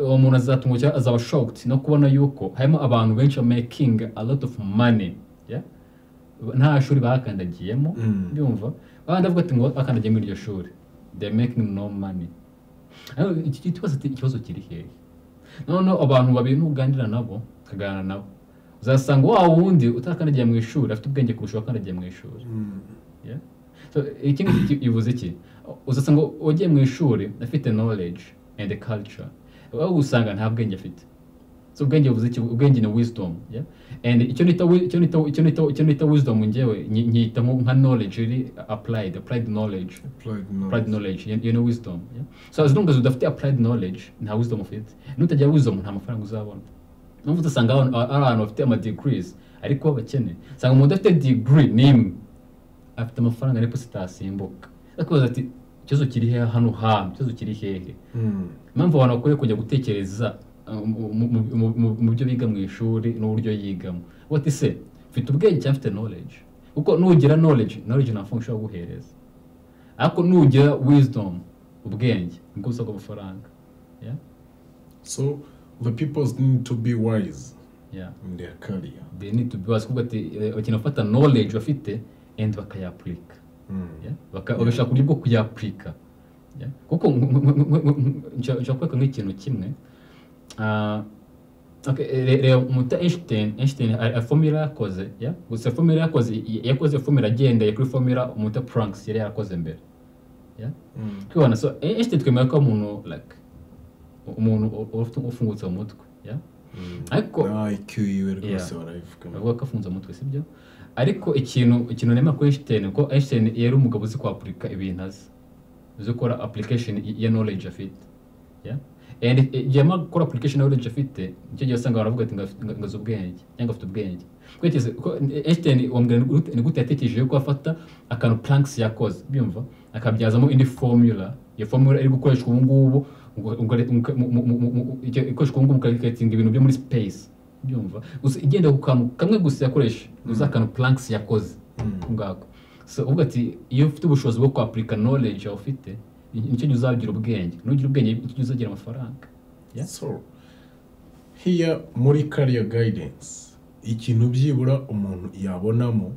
Speaker 2: uwo muntu azatungwa cyangwa azaba shocked no kubona yuko harimo abantu benshi ba making a lot of money yeah? nta shuri bakandagiyemo
Speaker 1: Mm.
Speaker 2: byumva abandi bavuga ati ngo akandagiye muri iryo shuri they are making no money ariko iki kibazo ti- ikibazo kiri hehe noneho abantu babiri nuganira nabo ukaganira nabo uzasanga wa wundi utakandagiye mu ishuri afite ubwenge kurusha uwakandagiye mu ishuri
Speaker 1: Mm.
Speaker 2: Yeah? So, iki ngiki bivuze iki uzasanga wagiye mu ishuri afite knowledge and culture aho usanga nta bwenge afite so ubwenge buvuze iki ubwenge ni wisdom yeah? and icyo nita wi- icyo nita icyo nita icyo nita wisdom ngewe nyi- nyita nko- nka knowledge iri applied applied knowledge
Speaker 1: Applied knowledge.
Speaker 2: applied knowledge you, you know wisdom yeah? so as long as udafite applied knowledge nta wisdom ufite nutagira wisdom nta mafaranga uzabona n'ubu usanga abantu- ari abantu bafite ama degrees ariko bakene usanga umuntu udafite degree n'imwe afite amafaranga ariko zitasimbuka akubaza ati ikibazo kiri hehe hano hantu ikibazo kiri hehe
Speaker 1: Mm.
Speaker 2: impamvu abantu bakwiye kujya gutekereza uh, mu- mu- mu- mu- mu- mu byo biga mu ishuri n'uburyo yigamo uba ati se mfite ubwenge cyangwa mfite knowledge kuko nugira knowledge knowledge nta mafaranga ushobora guhereza ariko nugira wisdom ubwenge nibwo usabwa amafaranga yeah?
Speaker 1: So the people need to be wise
Speaker 2: yeah.
Speaker 1: in their career.
Speaker 2: they need to be wise kuvuga ati eh, bakina gufata knowledge bafite and bakayapurika
Speaker 1: Mm.
Speaker 2: Yeah? Baka- bagashaka uburyo bwo kuyapurika Yeah? kuko nk- nk- nk- nk- nk- nshaka nshaka kwereka nk'ikintu kimwe Ah, okay, re- reba umuta Einstein Einstein a- a formula yakoze yeah? gusa formula yakoze y- yakoze formula agendeye kuri formula umuta Planck yari yarakoze mbere Yeah?
Speaker 1: Mm.
Speaker 2: kwibona so Einstein twemera ko ari umuntu like umuntu u- ufite- ufungutse mu mutwe yeah?
Speaker 1: Mm.
Speaker 2: ariko
Speaker 1: Na IQ yiwe rwose
Speaker 2: Yeah.
Speaker 1: barayivugamo.
Speaker 2: bavuga ko afunze umutwe sibyo ariko ikintu ikintu nemera kuri Einstein ko Einstein yari umugabo uzi kwapurika ibintu azi uzi gukora application y- ya knowledge afite yeah? and eh, igihe amara gukora application ya knowledge afite nicyo gihe usanga baravuga ati ngo afite- ngo- ngo azi ubwenge cyangwa afite ubwenge Kwerekeza ko Einstein wambwira ni gute- ni gute yatekereje ko afata akantu Planck yakoze byumva akabyazamo indi formula iyo formula iri gukoreshwa ubu ngubu ngo- ngo- ngo- mu- mu- mu- mu- icyo- ikoreshwa ubu ngubu mu karikatinga ibintu byo muri space byumva gusa igenda ku kantu kamwe gusa yakoresha uzi akantu planks yakoze ku ngako so uvuga ati iyo ufite ubushobozi bwo kwapurika knowledge yawe ufite ni- nicyo gihe uzagira ubwenge nugira ubwenge nicyo gihe uzagira amafaranga Yeah.
Speaker 1: So here muri career guidance ikintu byibura umuntu yabonamo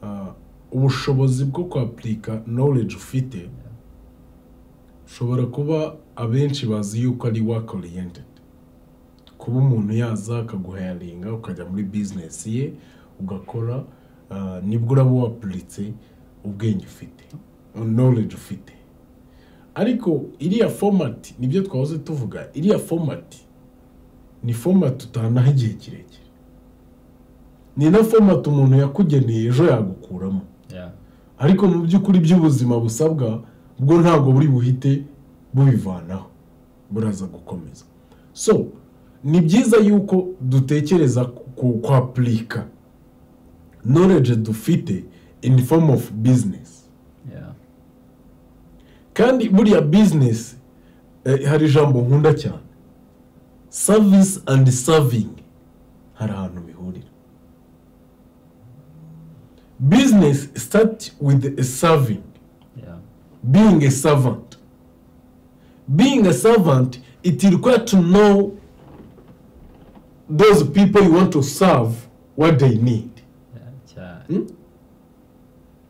Speaker 1: ah, ubushobozi bwo kwapurika knowledge ufite ushobora kuba abenshi bazi yuko ari work oriented kuba umuntu yaza akaguhayaringa ukajya muri business ye ugakora ah, nibwo uraba wapuritse ubwenge ufite knowledge ufite ariko iriya fomati nibyo twahoze tuvuga iriya fomati ni fomati utanaho igihe kirekire ni na fomati umuntu yakugeneye ejo yagukuramo
Speaker 2: yeah.
Speaker 1: ariko mu by'ukuri by'ubuzima busabwa bwo ntabwo buri buhite bubivanaho buraza gukomeza so ni byiza yuko dutekereza ku kwapurika knowledge dufite in the form of business
Speaker 2: yeah.
Speaker 1: kandi buriya bizinesi hari ijambo nkunda cyane savisi andi savingi hari ahantu bihurira bizinesi sitati wivu savingi
Speaker 2: yeah.
Speaker 1: being a servant being a servant it requires to know those people you want to serve what they need
Speaker 2: yeah. cyane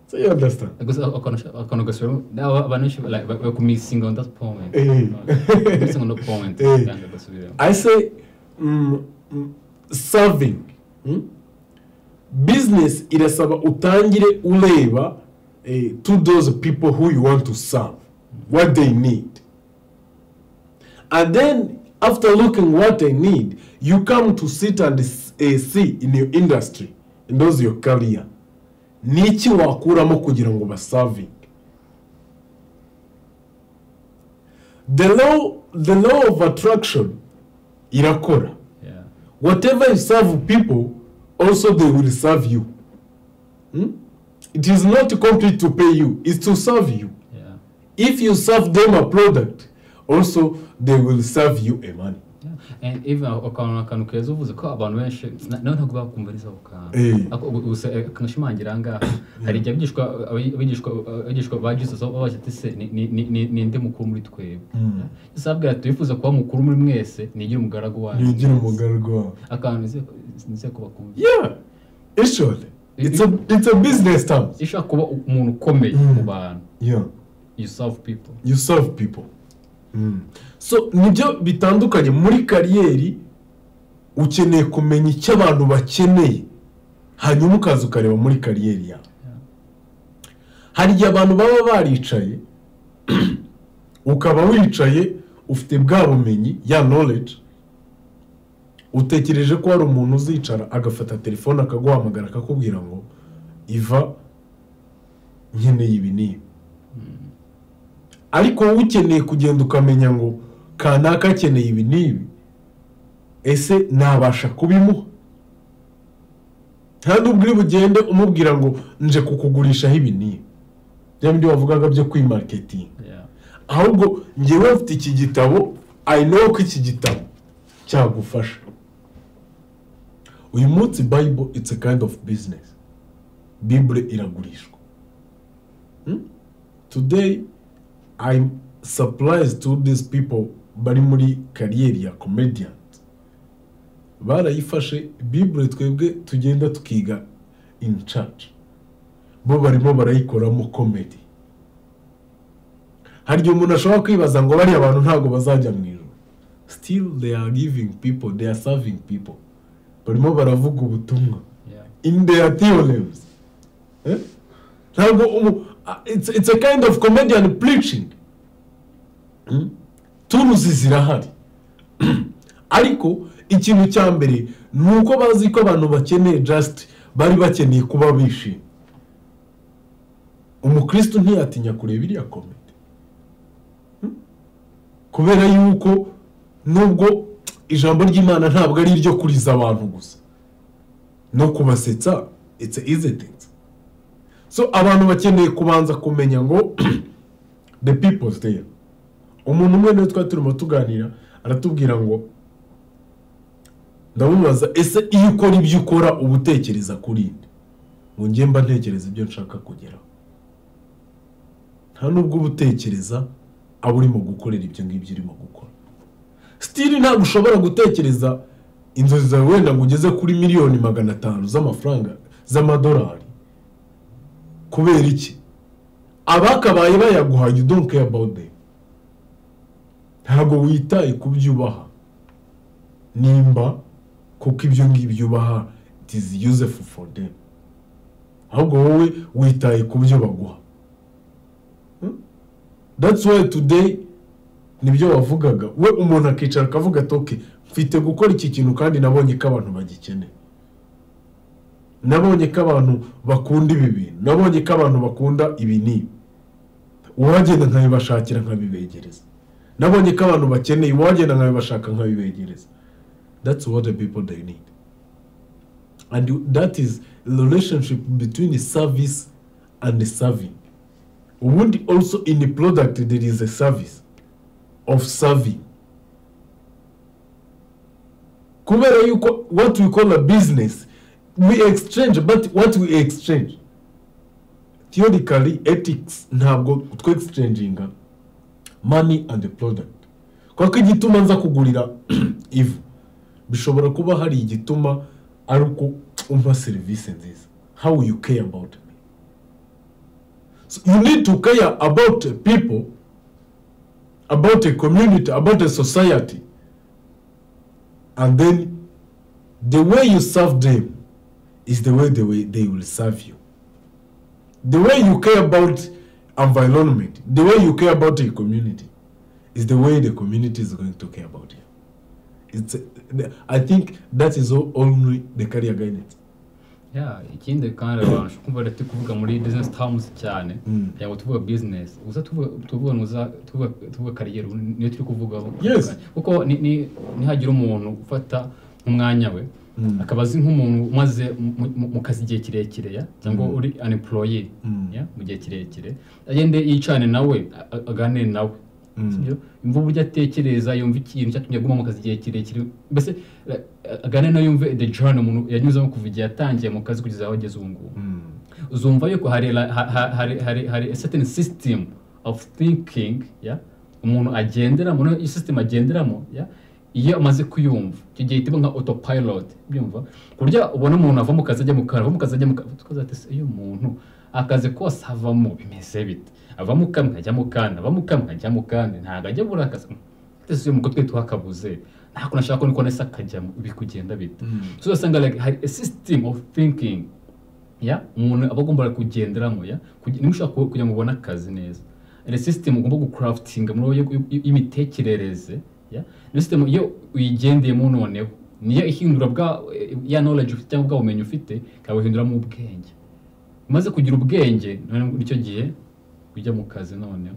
Speaker 1: so you understand
Speaker 2: gusa akantu gasura abantu benshi like, ba- bakumisinga on that point
Speaker 1: Eh.
Speaker 2: Missing on that point
Speaker 1: Eh.
Speaker 2: kandi bagasubiramo
Speaker 1: I say mm, mm, serving mm? business irasaba utangire ureba eh, to those people who you want to serve what they need and then after looking what they need you come to sit and s- eh, see in your industry in those your career niki wakuramo kugira ngo basavinge the law, the law of attraction irakora
Speaker 2: yeah
Speaker 1: whatever you serve people also they will serve you Hmm? it is not complete to pay you it's to serve you
Speaker 2: yeah
Speaker 1: if you serve them a product also they will serve you a money
Speaker 2: Yeah. And even akantu akantu keza uvuze ko abantu benshi na- nawe ntabwo bakumva ari ako kantu
Speaker 1: Eh.
Speaker 2: Ako- ubu- gusa eh, kanashimangira aha ngaha hari igihe abigishwa abi- abigishwa- abigishwa ba jesus baba baje ati se ni- ni- ni- ni- ninde mukuru muri twebwe yesu arababwira ati wifuza kuba mukuru muri mwese nigira umugaragu wanyu
Speaker 1: nigira umugarugu wawe
Speaker 2: akantu nizeye- nizeye ko bakumva
Speaker 1: yeah actually it's a, it's a business term
Speaker 2: iyo ushaka kuba umuntu ukomeye
Speaker 1: Mm.
Speaker 2: mu bantu
Speaker 1: yeah
Speaker 2: you serve people
Speaker 1: you serve people mm. so nibyo bitandukanye muri kariyeri ukeneye kumenya icyo abantu bakeneye hanyuma ukaza ukareba muri kariyeri yawe hari igihe abantu baba baricaye ukaba wicaye ufite bwa bumenyi ya knowledge utekereje ko hari umuntu uzicara agafata telefone akaguhamagara akakubwira ngo iva nkeneye ibi n'ibi ariko wowe ukeneye kugenda ukamenya ngo kanaka akeneye ibi n'ibi ese nabasha kubimuha kandi ubwo bugende umubwira ngo nje kukugurishaho ibi n'ibi bya bindi wavugaga byo kwimaketinga
Speaker 2: Yeah.
Speaker 1: ahubwo ngewe mfite iki gitabo i know ko iki gitabo cyagufasha uyu munsi bible it's a kind of business bible iragurishwa Hmm? today i'm surprised to these people bari muri kariyeri ya comedian barayifashe bible twebwe tugenda tukiga in church bo barimo barayikoramo comedy hari igihe umuntu ashobora kwibaza ngo bariya bantu ntabwo bazajya mu ijoro still they are giving people they are serving people barimo baravuga ubutumwa
Speaker 2: Yeah.
Speaker 1: in their theorems Eh? ntabwo umu- ah, it's, it's a kind of comedian preaching Hmm? turuzi zirahari ariko ikintu cya mbere ni uko bazi ko abantu bakeneye just bari bakeneye kuba bishimye umukristo ntiyatinya kureba iriya komedi Hmm? kubera yuko nubwo ijambo ry'imana ntabwo ari iryo kuriza abantu gusa no kubasetsa it's easy things so abantu bakeneye kubanza kumenya ngo the people's there umuntu umwe niwe twari turimo tuganira aratubwira ngo ndamubaza ese iyo ukora ibyo ukora uba utekereza kuri nde ngo njye mba ntekereza ibyo nshaka kugeraho nta nubwo uba utekereza aba urimo gukorera ibyo ngibyo urimo gukora sitiri ntabwo ushobora gutekereza inzozi zawe wenda ngo ugeze kuri miliyoni magana atanu z'amafaranga z'amadolari kubera iki abakabaye bayaguhaye don't care about them ntabwo witaye ku byo ubaha nimba kuko ibyo ngibyo ubaha it is useful for them ahubwo wowe witaye ku byo baguha Hmm? that's why today nibyo wavugaga we umuntu akicara akavuga ati "Okay, mfite gukora iki kintu kandi nabonye ko abantu bagikeneye nabonye ko abantu bakunda ibi bintu nabonye ko abantu bakunda ibi n'ibi uwagenda nkabibashakira nkabibegereza nabonye ko abantu bakeneye uwagenda nkabibashaka nkabibegereza that's what the people they need and you- that is the relationship between the service and the serving ubundi also in the product there is a service of serving kubera yuko what we call a business we exchange but what we exchange theoretically ethics ntabwo twe exchanginga money and the product kuko igituma nza kugurira ivu bishobora kuba hari igituma ari uko umpa serivisi nziza how you care about me So you need to care about the people, about a community, about a society. And then the way you serve them is the way the way they will serve you. The way you care about environment, the way you care about a community, is the way the community is going to care about you. It's, I think that is all, only the career guidance.
Speaker 2: Yeah, ikindi kandi abantu ushobora kumva rero turi kuvuga muri business terms cyane
Speaker 1: Mm.
Speaker 2: ntabwo tuvuga business uza tuvuga tuvuga nuza- tuvuga tuvuga kariyeri ubu niyo turi kuvugaho
Speaker 1: Yes.
Speaker 2: kuko ni- ni- nihagira umuntu ufata nk'umwanya we
Speaker 1: Mm.
Speaker 2: akaba azi nk'umuntu umaze mu- mu- mu kazi igihe kirekire ya cyangwa
Speaker 1: Mm.
Speaker 2: uri an employee
Speaker 1: Mm.
Speaker 2: ya, mu gihe kirekire agende yicane nawe a- a- aganire nawe
Speaker 1: Mm.
Speaker 2: sibyo yumva uburyo atekereza yumva ikintu cyatumye aguma mu kazi igihe kirekire mbese eh, aganire nawe yumve the journey umuntu yanyuzemo kuva igihe yatangiye mu kazi kugeza aho ageze ubu ngubu
Speaker 1: Mm.
Speaker 2: uzumva yuko hari la- ha- ha- hari hari hari a certain system of thinking ya umuntu agenderamo no system agenderamo ya iyo amaze kuyumva icyo gihe itibwa nka autopilot byumva ku buryo ubona umuntu ava mu kazi ajya mu karo ava mu kazi ajya mu karo tukaza ati "Se, uyu muntu akazi kose avamo bimeze bite ava mu kamwe ajya mu kandi ava mu kamwe ajya mu kandi ntabwo ajya buri akazi ese uyu mugore twe twakabuze nta kuntu ashaka ko nese akajyamo biri kugenda bite
Speaker 1: Mm.
Speaker 2: so usanga like hari a system of thinking ya umuntu aba agomba kugenderamo ya kugi- niba ushaka ku- kugira ngo ubone akazi neza hari system ugomba gucraftinga muri wowe yo- yo- y'imitekerereze ya iyo system iyo uyigendeyemo noneho niyo ihindura bwa ya knowledge ufite cyangwa bwa bumenyi ufite ikabuhinduramo ubwenge umaze kugira ubwenge noneho muri icyo gihe ujya mu kazi noneho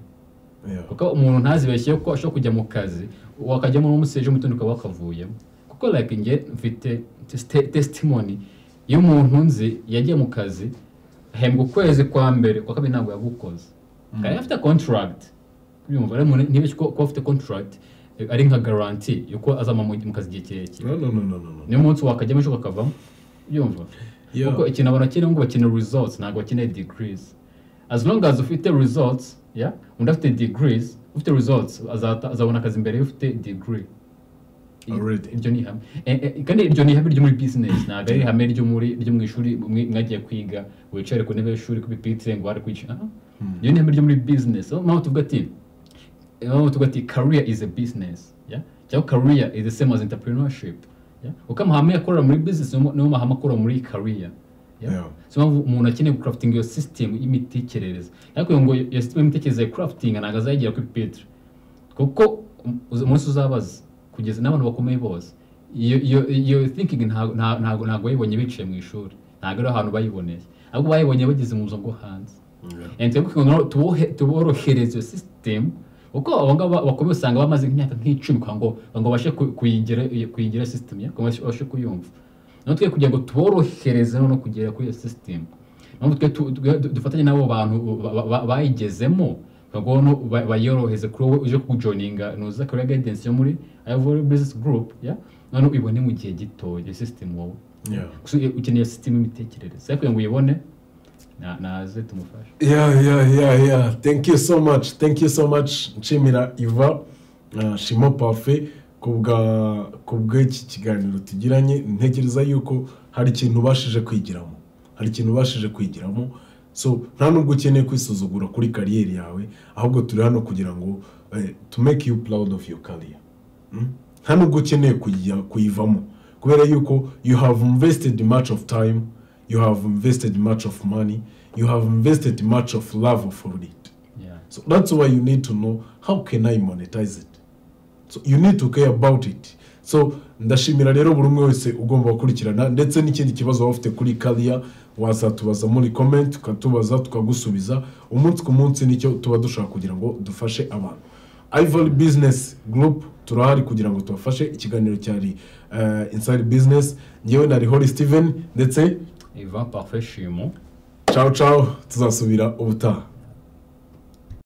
Speaker 1: Yeah.
Speaker 2: kuko umuntu ntazibeshye ko ashobora kujya mu kazi wakajyamo n'umuseje umutundi ukaba wakavuyemo kuko like nge mfite teste- testimony iyo umuntu nzi yagiye mu kazi ahembwa ukwezi kwa mbere kwa kabiri ntabwo yagukoze kandi afite contract byumva rero umuntu ntibeshye ko kuba afite contract eh, ari nka garanti yuko azama mu mu kazi igihe kirekire
Speaker 1: No, no, no, no, no, no.
Speaker 2: niyo munsi wakajyamo ejo kakavamo byumva
Speaker 1: Yeah.
Speaker 2: kuko ikintu abantu bakeneye ngo bakeneye results ntabwo bakeneye degrees as long as ufite results ya undi afite degrees ufite results azata- azabona akazi imbere y'ufite degree
Speaker 1: Already.
Speaker 2: iryo ni ihame Eh, eh, kandi iryo ni ihame ryo muri business ntabwo ari ihame ryo muri ryo mu ishuri mwe- mwagiye kwiga wicare ku ntebe y'ishuri ku bipitire ngo bari kwicara iryo ni ihame ryo muri business aho mpamvu tuvuga ati aho tuvuga ati career is a business yeah? cyangwa career is the same as entrepreneurship yeah? kuko amahame akorera muri business niyo niyo mahame akorera muri career yeah?
Speaker 1: Yeah.
Speaker 2: so mpamvu umuntu akeneye gucrafting iyo system y'imitekerereze ariko kugira ngo iyo system y'imitekerereze crafting ntabwo azayigera kuri Petero kuko um, uzi- umunsi uzabaza kugeza n'abantu bakomeye bose iyo iyo iyo thinking nta- nta- ntabwo ntabwo bayibonye biciye mu ishuri ntabwo ari ahantu bayiboneye ahubwo bayibonye bageze mu buzima bwo hanze
Speaker 1: Yeah.
Speaker 2: and twebwe kugira ngo tubohe- tuborohereze iyo system kuko abo ngabo bakomeye usanga bamaze nk'imyaka nk'icumi kugira ngo kugira ngo babashe ku- kuyigira kuyigira system ya kugira ngo babashe- babashe kuyumva none twe kugira ngo tuborohereze no kugera kuri iyo system none twe tu- twe du- dufatanye n'abo bantu ba- ba- ba- bayigezemo kugira ngo ba- bayoroheze kuri wowe uje kujoininga nuza career guidance yo muri Ivory Business Group ya none ubone mu gihe gito iyo system wowe
Speaker 1: Yeah.
Speaker 2: So, ukeneye system y'imitekerereze ariko kugira ngo uyibone na- naze tumufashe
Speaker 1: Yeah, yeah, yeah, yeah. Thank you so much. Thank you so much, Nshimira Iva, uh, Shimo Parfait, ku bw'iki kiganiro tugiranye ntekereza yuko hari ikintu ubashije kwigiramo hari ikintu ubashije kwigiramo so nta nubwo ukeneye kwisuzugura kuri kariyeri yawe ahubwo turi hano kugira ngo to make you proud of your career nta nubwo ukeneye kuyijya- kuyivamo kubera yuko you have invested much of time you have invested much of money you have invested much of love for it
Speaker 2: yeah
Speaker 1: so that's why you need to know how can i monetize it so you need to care about it so ndashimira rero buri umwe wese ugomba gukurikirana ndetse n'ikindi kibazo waba ufite kuri kariya wazatubaza muri comment ukatubaza tukagusubiza umunsi ku munsi nicyo tuba dushaka kugira ngo dufashe abantu ivory business group turahari kugira ngo tubafashe ikiganiro cyari uh, inside business ngewe nari hori steven ndetse
Speaker 2: Ivan parfait chez moi
Speaker 1: ciao ciao tuzasubira ubutaha